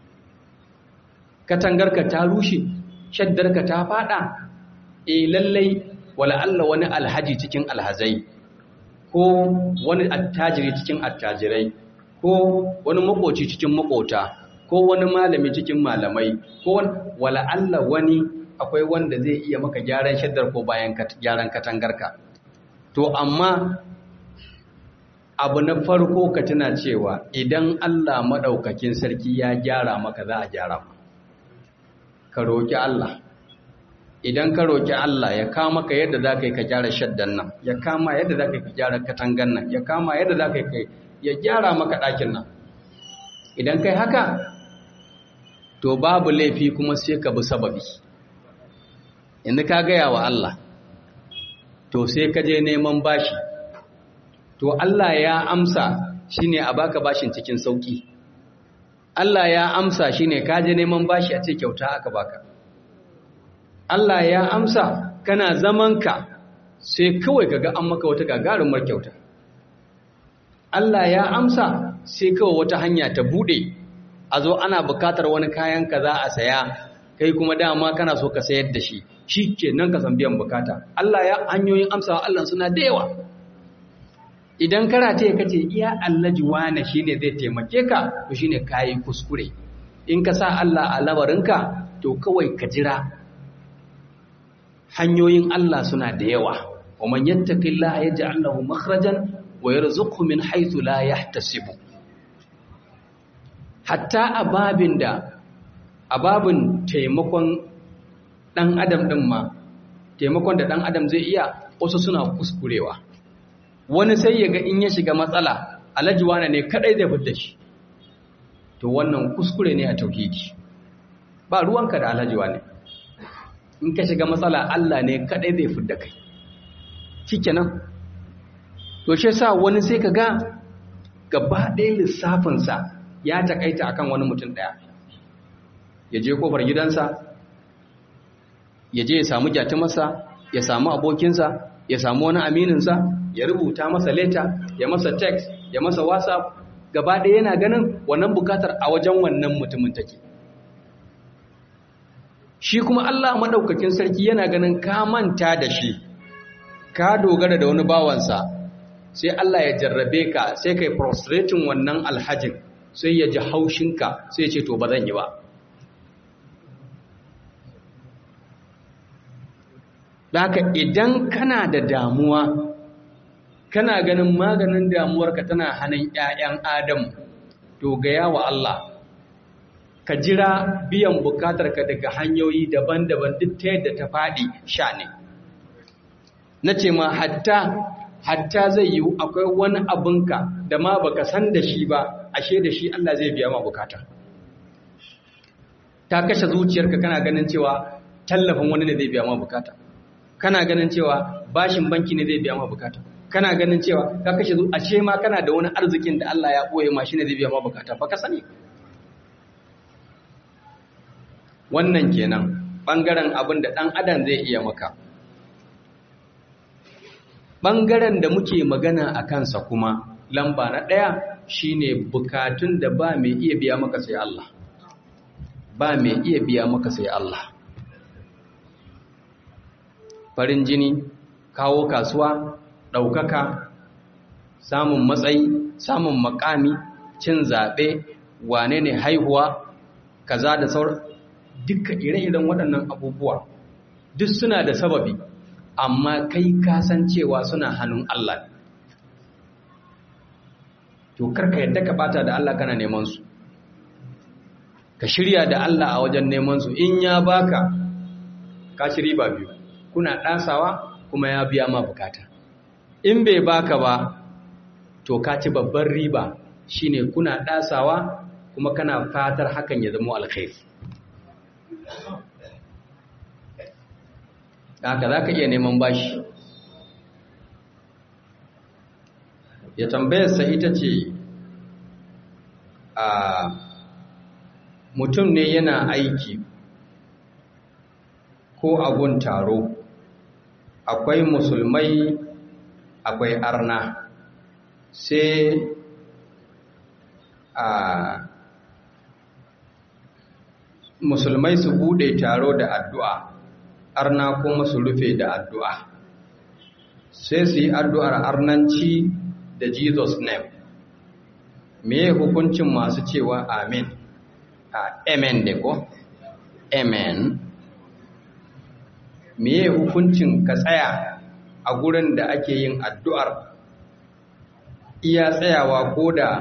katangarka ta rushe shaddarka ta fada e lallai wala Allah wani alhaji cikin alhazai ko wani attajiri cikin attajirai ko wani makoci cikin makota ko wani malami cikin malamai ko wala Allah wani akwai wanda zai iya maka gyaran shaddar ko bayan gyaran katangarka to amma abu na farko ka tuna cewa idan Allah maɗaukakin sarki ya gyara maka za a gyara ma ka roƙi Allah idan ka roƙi Allah ya kama ka yadda za ka yi ka gyara shaddan nan ya kama yadda za ka yi ka gyara katangan nan ya kama yadda za ka yi ya gyara maka ɗakin nan idan kai haka to babu laifi kuma sai ka bi sababi inda ka gaya wa Allah to sai ka je neman bashi to Allah ya amsa shine a baka bashin cikin sauki Allah ya amsa shine ka je neman bashi a ce kyauta aka baka Allah ya amsa kana zamanka sai kawai kaga an maka wata gagarumar kyauta Allah ya amsa sai kawai wata hanya ta bude a zo ana bukatar wani kayan ka za a saya kai kuma dama kana so ka sayar da shi shi ke nan ka san biyan bukata Allah ya hanyoyin amsawa Allah suna da yawa idan karate ka ce iya allaji wane shi ne zai taimake ka to shi ne kayi kuskure in ka sa Allah a labarinka to kawai ka jira hanyoyin Allah suna da yawa wa man yattaqillaha yaj'al lahu makhrajan wa yarzuqhu min haythu la yahtasibu hatta ababin da ababin taimakon dan adam din ma taimakon da dan adam zai iya wasu suna kuskurewa wani sai ya ga in ya shiga matsala alhaji wane ne kadai zai fidda shi to wannan kuskure ne a tauhidi ba ruwanka da alhaji wane in ka shiga matsala Allah ne kadai zai fidda kai shikenan to shi yasa wani sai ka ga gaba ɗaya lissafinsa ya takaita akan wani mutum ɗaya ya je kofar gidansa ya je ya samu gyatumarsa ya samu abokinsa ya samu wani amininsa ya rubuta masa leta ya masa text ya masa whatsapp gaba ɗaya yana ganin wannan bukatar a wajen wannan mutumin take shi kuma Allah maɗaukakin sarki yana ganin ka manta da shi ka dogara da wani bawansa sai Allah ya jarrabe ka sai kai prostrating wannan alhajin sai ya ji haushinka sai ya ce to ba zan yi ba haka idan kana da damuwa kana ganin maganin damuwarka tana hannun ‘ya'yan Adam, to gaya wa Allah, ka jira biyan bukatarka daga hanyoyi daban-daban duk ta yadda ta faɗi sha ne. Na ce ma hatta, hatta zai yi akwai wani abinka da ma baka san da shi ba, ashe da shi Allah zai biya ma bukata. Ta kashe zuciyarka kana ganin cewa tallafin wani ne zai biya ma bukata. Kana ganin cewa bashin banki ne zai biya ma bukata. kana ganin cewa ka kashe zuwa ashe ma kana da wani arzikin da Allah ya ɓoye ma shi ne zai biya ma bukata ba ka sani wannan kenan ɓangaren abin da ɗan adam zai iya maka ɓangaren da muke magana a kansa kuma lamba na ɗaya shine bukatun da ba mai iya biya maka sai Allah ba mai iya biya maka sai Allah farin jini kawo kasuwa ɗaukaka samun matsayi samun makami cin zaɓe wane ne haihuwa kaza da sauran duka ire-iren waɗannan abubuwa duk suna da sababi amma kai kasancewa suna hannun Allah to karka yadda ka bata da Allah kana neman su ka shirya da Allah a wajen neman su in ya baka ka ci riba biyu kuna ɗasawa kuma ya biya ma bukata in bai baka ba to ka ci babban riba shine kuna ɗasawa kuma kana fatar hakan ya zama alkhairi haka za ka iya neman bashi ya tambayarsa ita ce a mutum ne yana aiki ko agun taro akwai musulmai akwai arna sai a musulmai su bude taro da addu'a arna kuma su rufe da addu'a sai su yi addu'ar arnanci da jesus name me hukuncin masu cewa amen amen da ko amen me hukuncin ka tsaya a gurin da ake yin addu'ar iya tsayawa ko da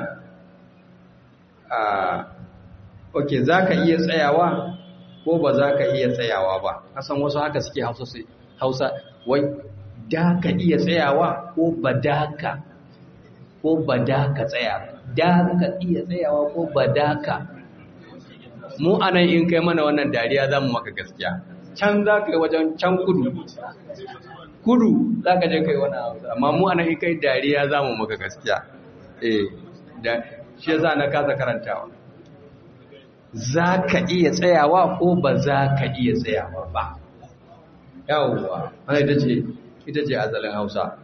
ok za ka iya tsayawa ko ba za ka iya tsayawa ba kasan wasu haka suke hausa wai da ka iya tsayawa ko ba da ka ko ba da ka tsaya da ka iya tsayawa ko ba da ka mu anan in kai mana wannan dariya za mu maka gaskiya can za ka yi wajen can kudu kudu za ka je kai wani hausa amma mu anan in kai dariya za mu maka gaskiya eh da shi yasa na kasa karantawa za ka iya tsayawa ko ba za ka iya tsayawa ba yawwa wani ita ce ita ce azalin hausa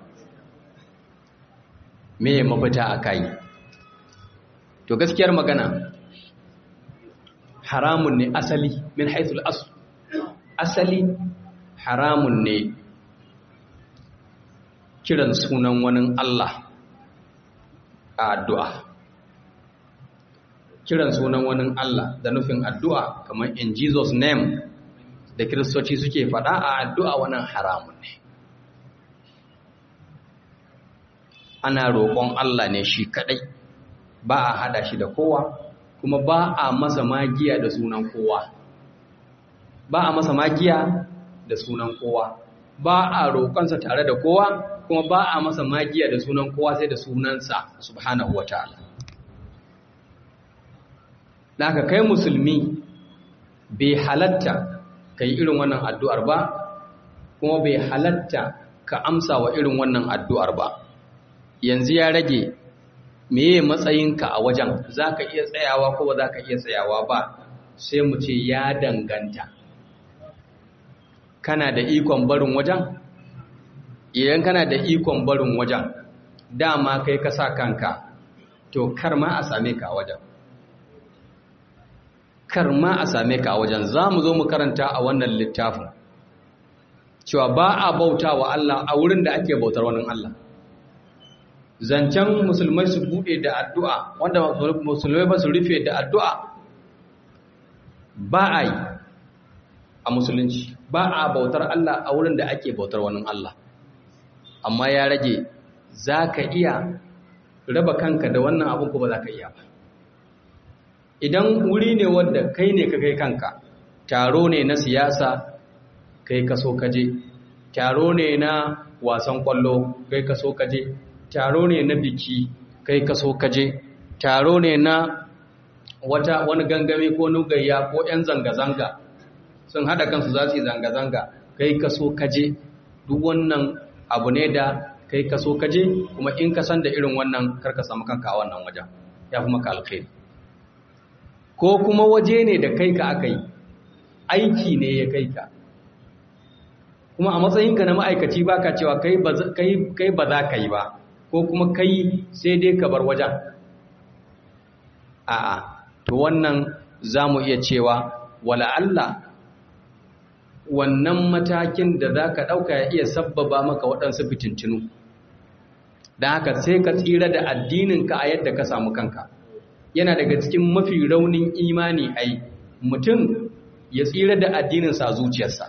me mafita a kai to gaskiyar magana haramun ne asali min haithul asu asali haramun ne kiran sunan wani Allah a addu'a kiran sunan wani Allah da nufin addu'a kamar in Jesus name da kiristoci suke faɗa a addu'a wannan haramun ne ana roƙon Allah ne shi kaɗai ba a haɗa shi da kowa kuma ba a masa magiya da sunan kowa ba a masa magiya da sunan kowa ba a roƙonsa tare da kowa kuma ba a masa magiya da sunan kowa sai da sunansa subhanahu wa ta'ala da ka kai musulmi bai halatta ka yi irin wannan addu'ar ba kuma bai halatta ka amsa wa irin wannan addu'ar ba yanzu ya rage meye matsayinka a wajen za ka iya tsayawa ko ba za ka iya tsayawa ba sai mu ce ya danganta kana da ikon barin wajen idan kana da ikon barin wajen dama kai ka sa kanka to kar ma a same ka a wajen kar ma a same ka a wajen za mu zo mu karanta a wannan littafin cewa ba a bauta wa Allah a wurin da ake bautar wani Allah zancen musulmai su bude da addu'a wanda musulmai ba su rufe da addu'a ba a yi a musulunci ba a bautar Allah a wurin da ake bautar wani Allah amma ya rage za ka iya raba kanka da wannan abin ko ba za ka iya ba idan wuri ne wanda kai ne ka kai kanka taro ne na siyasa kai ka so kaje taro ne na wasan kwallo kai ka so kaje taro ne na biki kai ka so kaje taro ne na wata wani gangami ko nugayya ko 'yan zanga-zanga sun hada kansu za su yi zanga-zanga kai ka so kaje duk wannan abu ne da kai ka so kaje kuma in ka san da irin wannan karka samu kanka a wannan wajen ya fi maka alkhairi ko kuma waje ne da kai ka aka yi aiki ne ya kai ka kuma a matsayinka na ma'aikaci ba ka cewa kai ba za ka yi ba ko kuma kai sai dai ka bar wajen a'a to wannan za mu iya cewa wala Allah wannan matakin da za ka ɗauka ya iya sabbaba maka waɗansu fitintinu don haka sai ka tsira da addininka a yadda ka samu kanka yana daga cikin mafi raunin imani ai mutum ya tsira da addininsa a zuciyarsa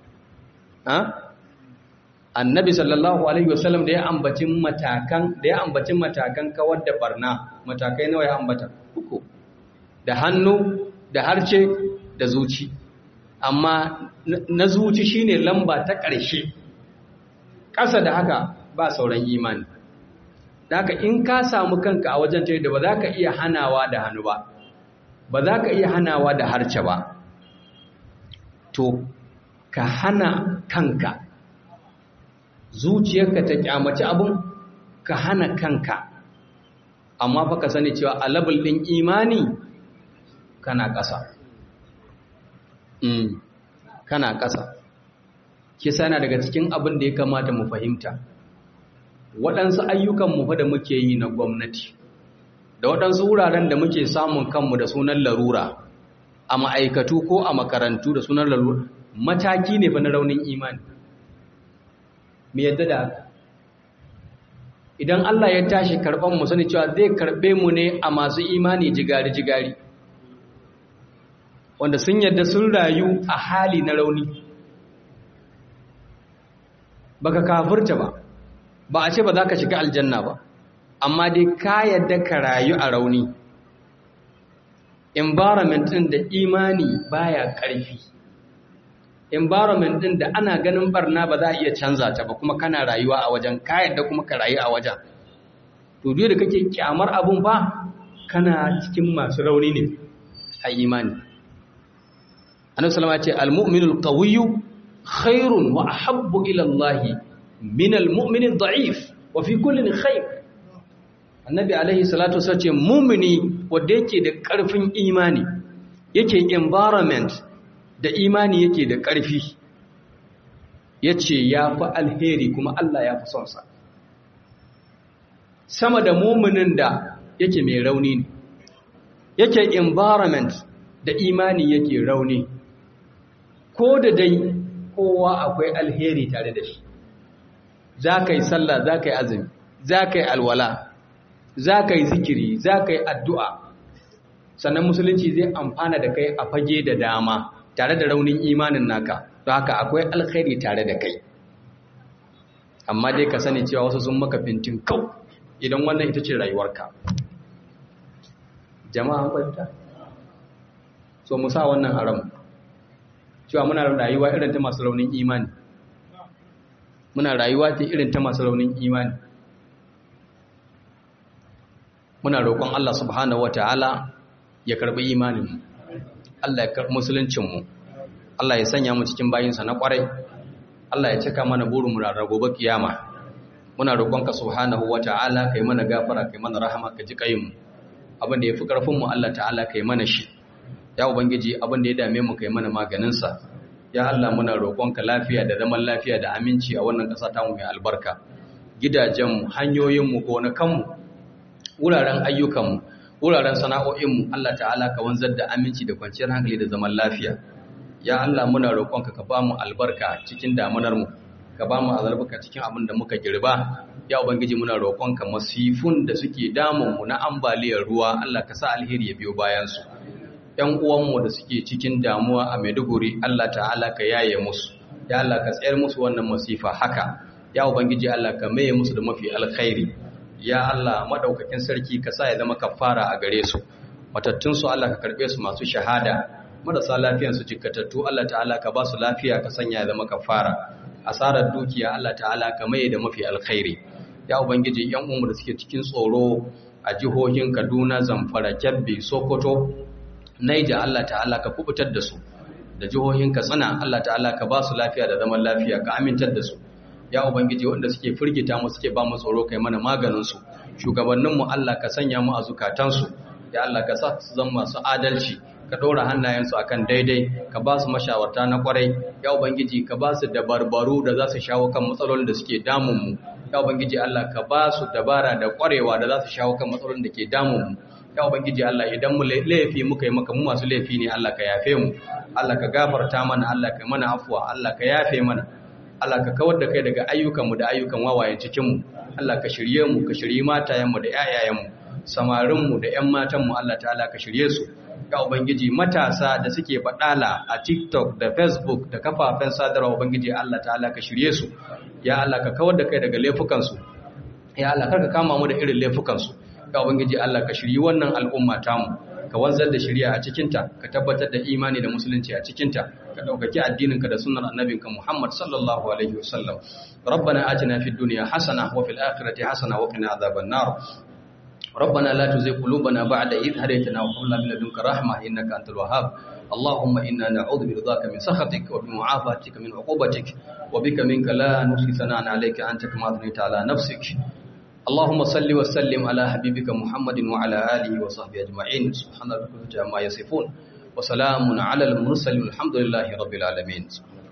annabi sallallahu alaihi wasallam da ya ambaci matakan da ya ambaci matakan kawar da barna matakai nawa ya ambata uku da hannu da harce da zuci amma na zuci shine lamba ta ƙarshe ƙasa da haka ba sauran imani haka in ka samu kanka a wajen ta da ba za ka iya hanawa da hannu ba ba za ka iya hanawa da harce ba to ka hana kanka zuciyarka ta kyamaci abun ka hana kanka amma fa ka sani cewa a labul ɗin imani kana ƙasa kana ƙasa kisa yana daga cikin abin da ya kamata mu fahimta waɗansu ayyukanmu fa da muke yi na gwamnati da waɗansu wuraren da muke samun kanmu da sunan larura a ma'aikatu ko a makarantu da sunan larura mataki ne fa na raunin imani mu yadda da haka idan Allah ya tashi karɓar mu sani cewa zai karɓe mu ne a masu imani jigari-jigari wanda sun yadda sun rayu a hali na rauni baka kafurta ba ba a ce ba za ka shiga aljanna ba amma dai ka yadda ka rayu a rauni environment ɗin da imani baya ƙarfi environment ɗin da ana ganin barna ba za a iya canza ta ba kuma kana rayuwa a wajen ka yadda kuma ka rayu a wajen to duk da kake kyamar abun ba kana cikin masu rauni ne a imani annabi sallama ya ce al-mu'minul qawiyyu khairun wa ahabbu ila Allah min al-mu'min ad-da'if wa fi kullin khair annabi alaihi salatu wasallam ce mu'mini wanda yake da karfin imani yake environment da imani yake da karfi yace yafi alheri kuma Allah ya fi son sa sama da mu'minin da yake mai rauni ne yake environment da imani yake rauni ko da dai kowa akwai alheri tare da shi za ka yi sallah za ka yi azumi za ka yi alwala za ka yi zikiri za ka yi addu'a sannan musulunci zai amfana da kai a fage da dama tare da raunin imanin naka to haka akwai alheri tare da kai amma dai ka sani cewa wasu sun maka fintin kau idan wannan ita ce rayuwarka jama'a kwanta so mu sa wannan haram cewa muna rayuwa irin ta masu raunin imani muna rayuwa ta irin ta masu raunin imani muna roƙon Allah subhanahu wata'ala ya karɓi imanin Allah ya karɓi musuluncinmu Allah ya sanya mu cikin bayinsa na ƙwarai Allah ya cika mana burin mu ranar gobe kiyama muna roƙonka subhanahu wata'ala kai mana gafara kai mana rahama ka ji kayin mu abin da yafi karfin mu Allah ta'ala kai mana shi ya ubangiji abin da ya dame mu kai mana maganin sa ya Allah muna roƙonka lafiya da zaman lafiya da aminci a wannan ƙasa ta mu mai albarka gidajen mu hanyoyin mu gonakan mu wuraren ayyukan mu wuraren sana'o'in mu Allah ta'ala ka wanzar da aminci da kwanciyar hankali da zaman lafiya ya Allah muna roƙonka ka ba mu albarka cikin damunar mu ka ba mu albarka cikin abin da muka girba ya ubangiji muna roƙonka masifun da suke damun mu na ambaliyar ruwa Allah ka sa alheri ya biyo bayan su ƴan uwanmu da suke cikin damuwa a Maiduguri Allah ta'ala ka yaye musu ya Allah ka tsayar musu wannan masifa haka ya ubangiji Allah ka maye musu da mafi alkhairi ya Allah madaukakin sarki ka sa ya zama kafara a gare su matattun su Allah ka karbe su masu shahada marasa lafiyan su jikkatattu Allah ta'ala ka ba su lafiya ka sanya ya zama kafara asarar dukiya Allah ta'ala ka maye da mafi alkhairi ya ubangiji yan umu da suke cikin tsoro a jihohin Kaduna Zamfara Kebbi Sokoto Naija Allah ta'ala ka kubutar da su da jihohin Katsina Allah ta'ala ka ba su lafiya da zaman lafiya ka amintar da su ya ubangiji wanda suke firgita mu suke ba mu tsoro kai mana maganin su shugabannin mu Allah ka sanya mu a zukatan su ya Allah ka sa su zama masu adalci ka ɗora hannayensu akan daidai ka ba su mashawarta na kwarai ya ubangiji ka ba su dabarbaru da za su shawo kan matsalolin da suke damunmu ya ubangiji Allah ka ba su dabara da kwarewa da za su shawo kan matsalolin da ke damunmu ya ubangiji Allah idan mu laifi muka yi maka mu masu laifi ne Allah ka yafe mu Allah ka gafarta mana Allah ka mana afuwa Allah ka yafe mana Allah ka kawar da kai daga ayyukanmu da ayyukan wawayen cikinmu Allah ka shirye mu ka shirye matayenmu da ƴaƴayenmu samarinmu da ƴan matanmu Allah ta'ala ka shirye su ya ubangiji matasa da suke faɗala a TikTok da Facebook da kafafen sadarwa ubangiji Allah ta'ala ka shirye su ya Allah ka kawar da kai daga laifukan su ya Allah karka kama mu da irin laifukan su ya ubangiji Allah ka shirye wannan al'umma tamu ka wanzar da shari'a a cikinta ka tabbatar da imani da musulunci a cikinta ka ɗaukaki addininka da sunnar annabinka Muhammad sallallahu alaihi wasallam rabbana atina fid dunya hasana wa fil akhirati hasana wa qina adhaban nar ربنا لا تزغ قلوبنا بعد إذ هديتنا وهب لنا من لدنك رحمة إنك أنت الوهاب اللهم إنا نعوذ برضاك من سخطك وبمعافاتك من عقوبتك وبك منك لا نحصي ثناء عليك أنت كما أثنيت على نفسك اللهم صل وسلم على حبيبك محمد وعلى آله وصحبه أجمعين سبحان ربك عما يصفون وسلام على المرسلين الحمد لله رب العالمين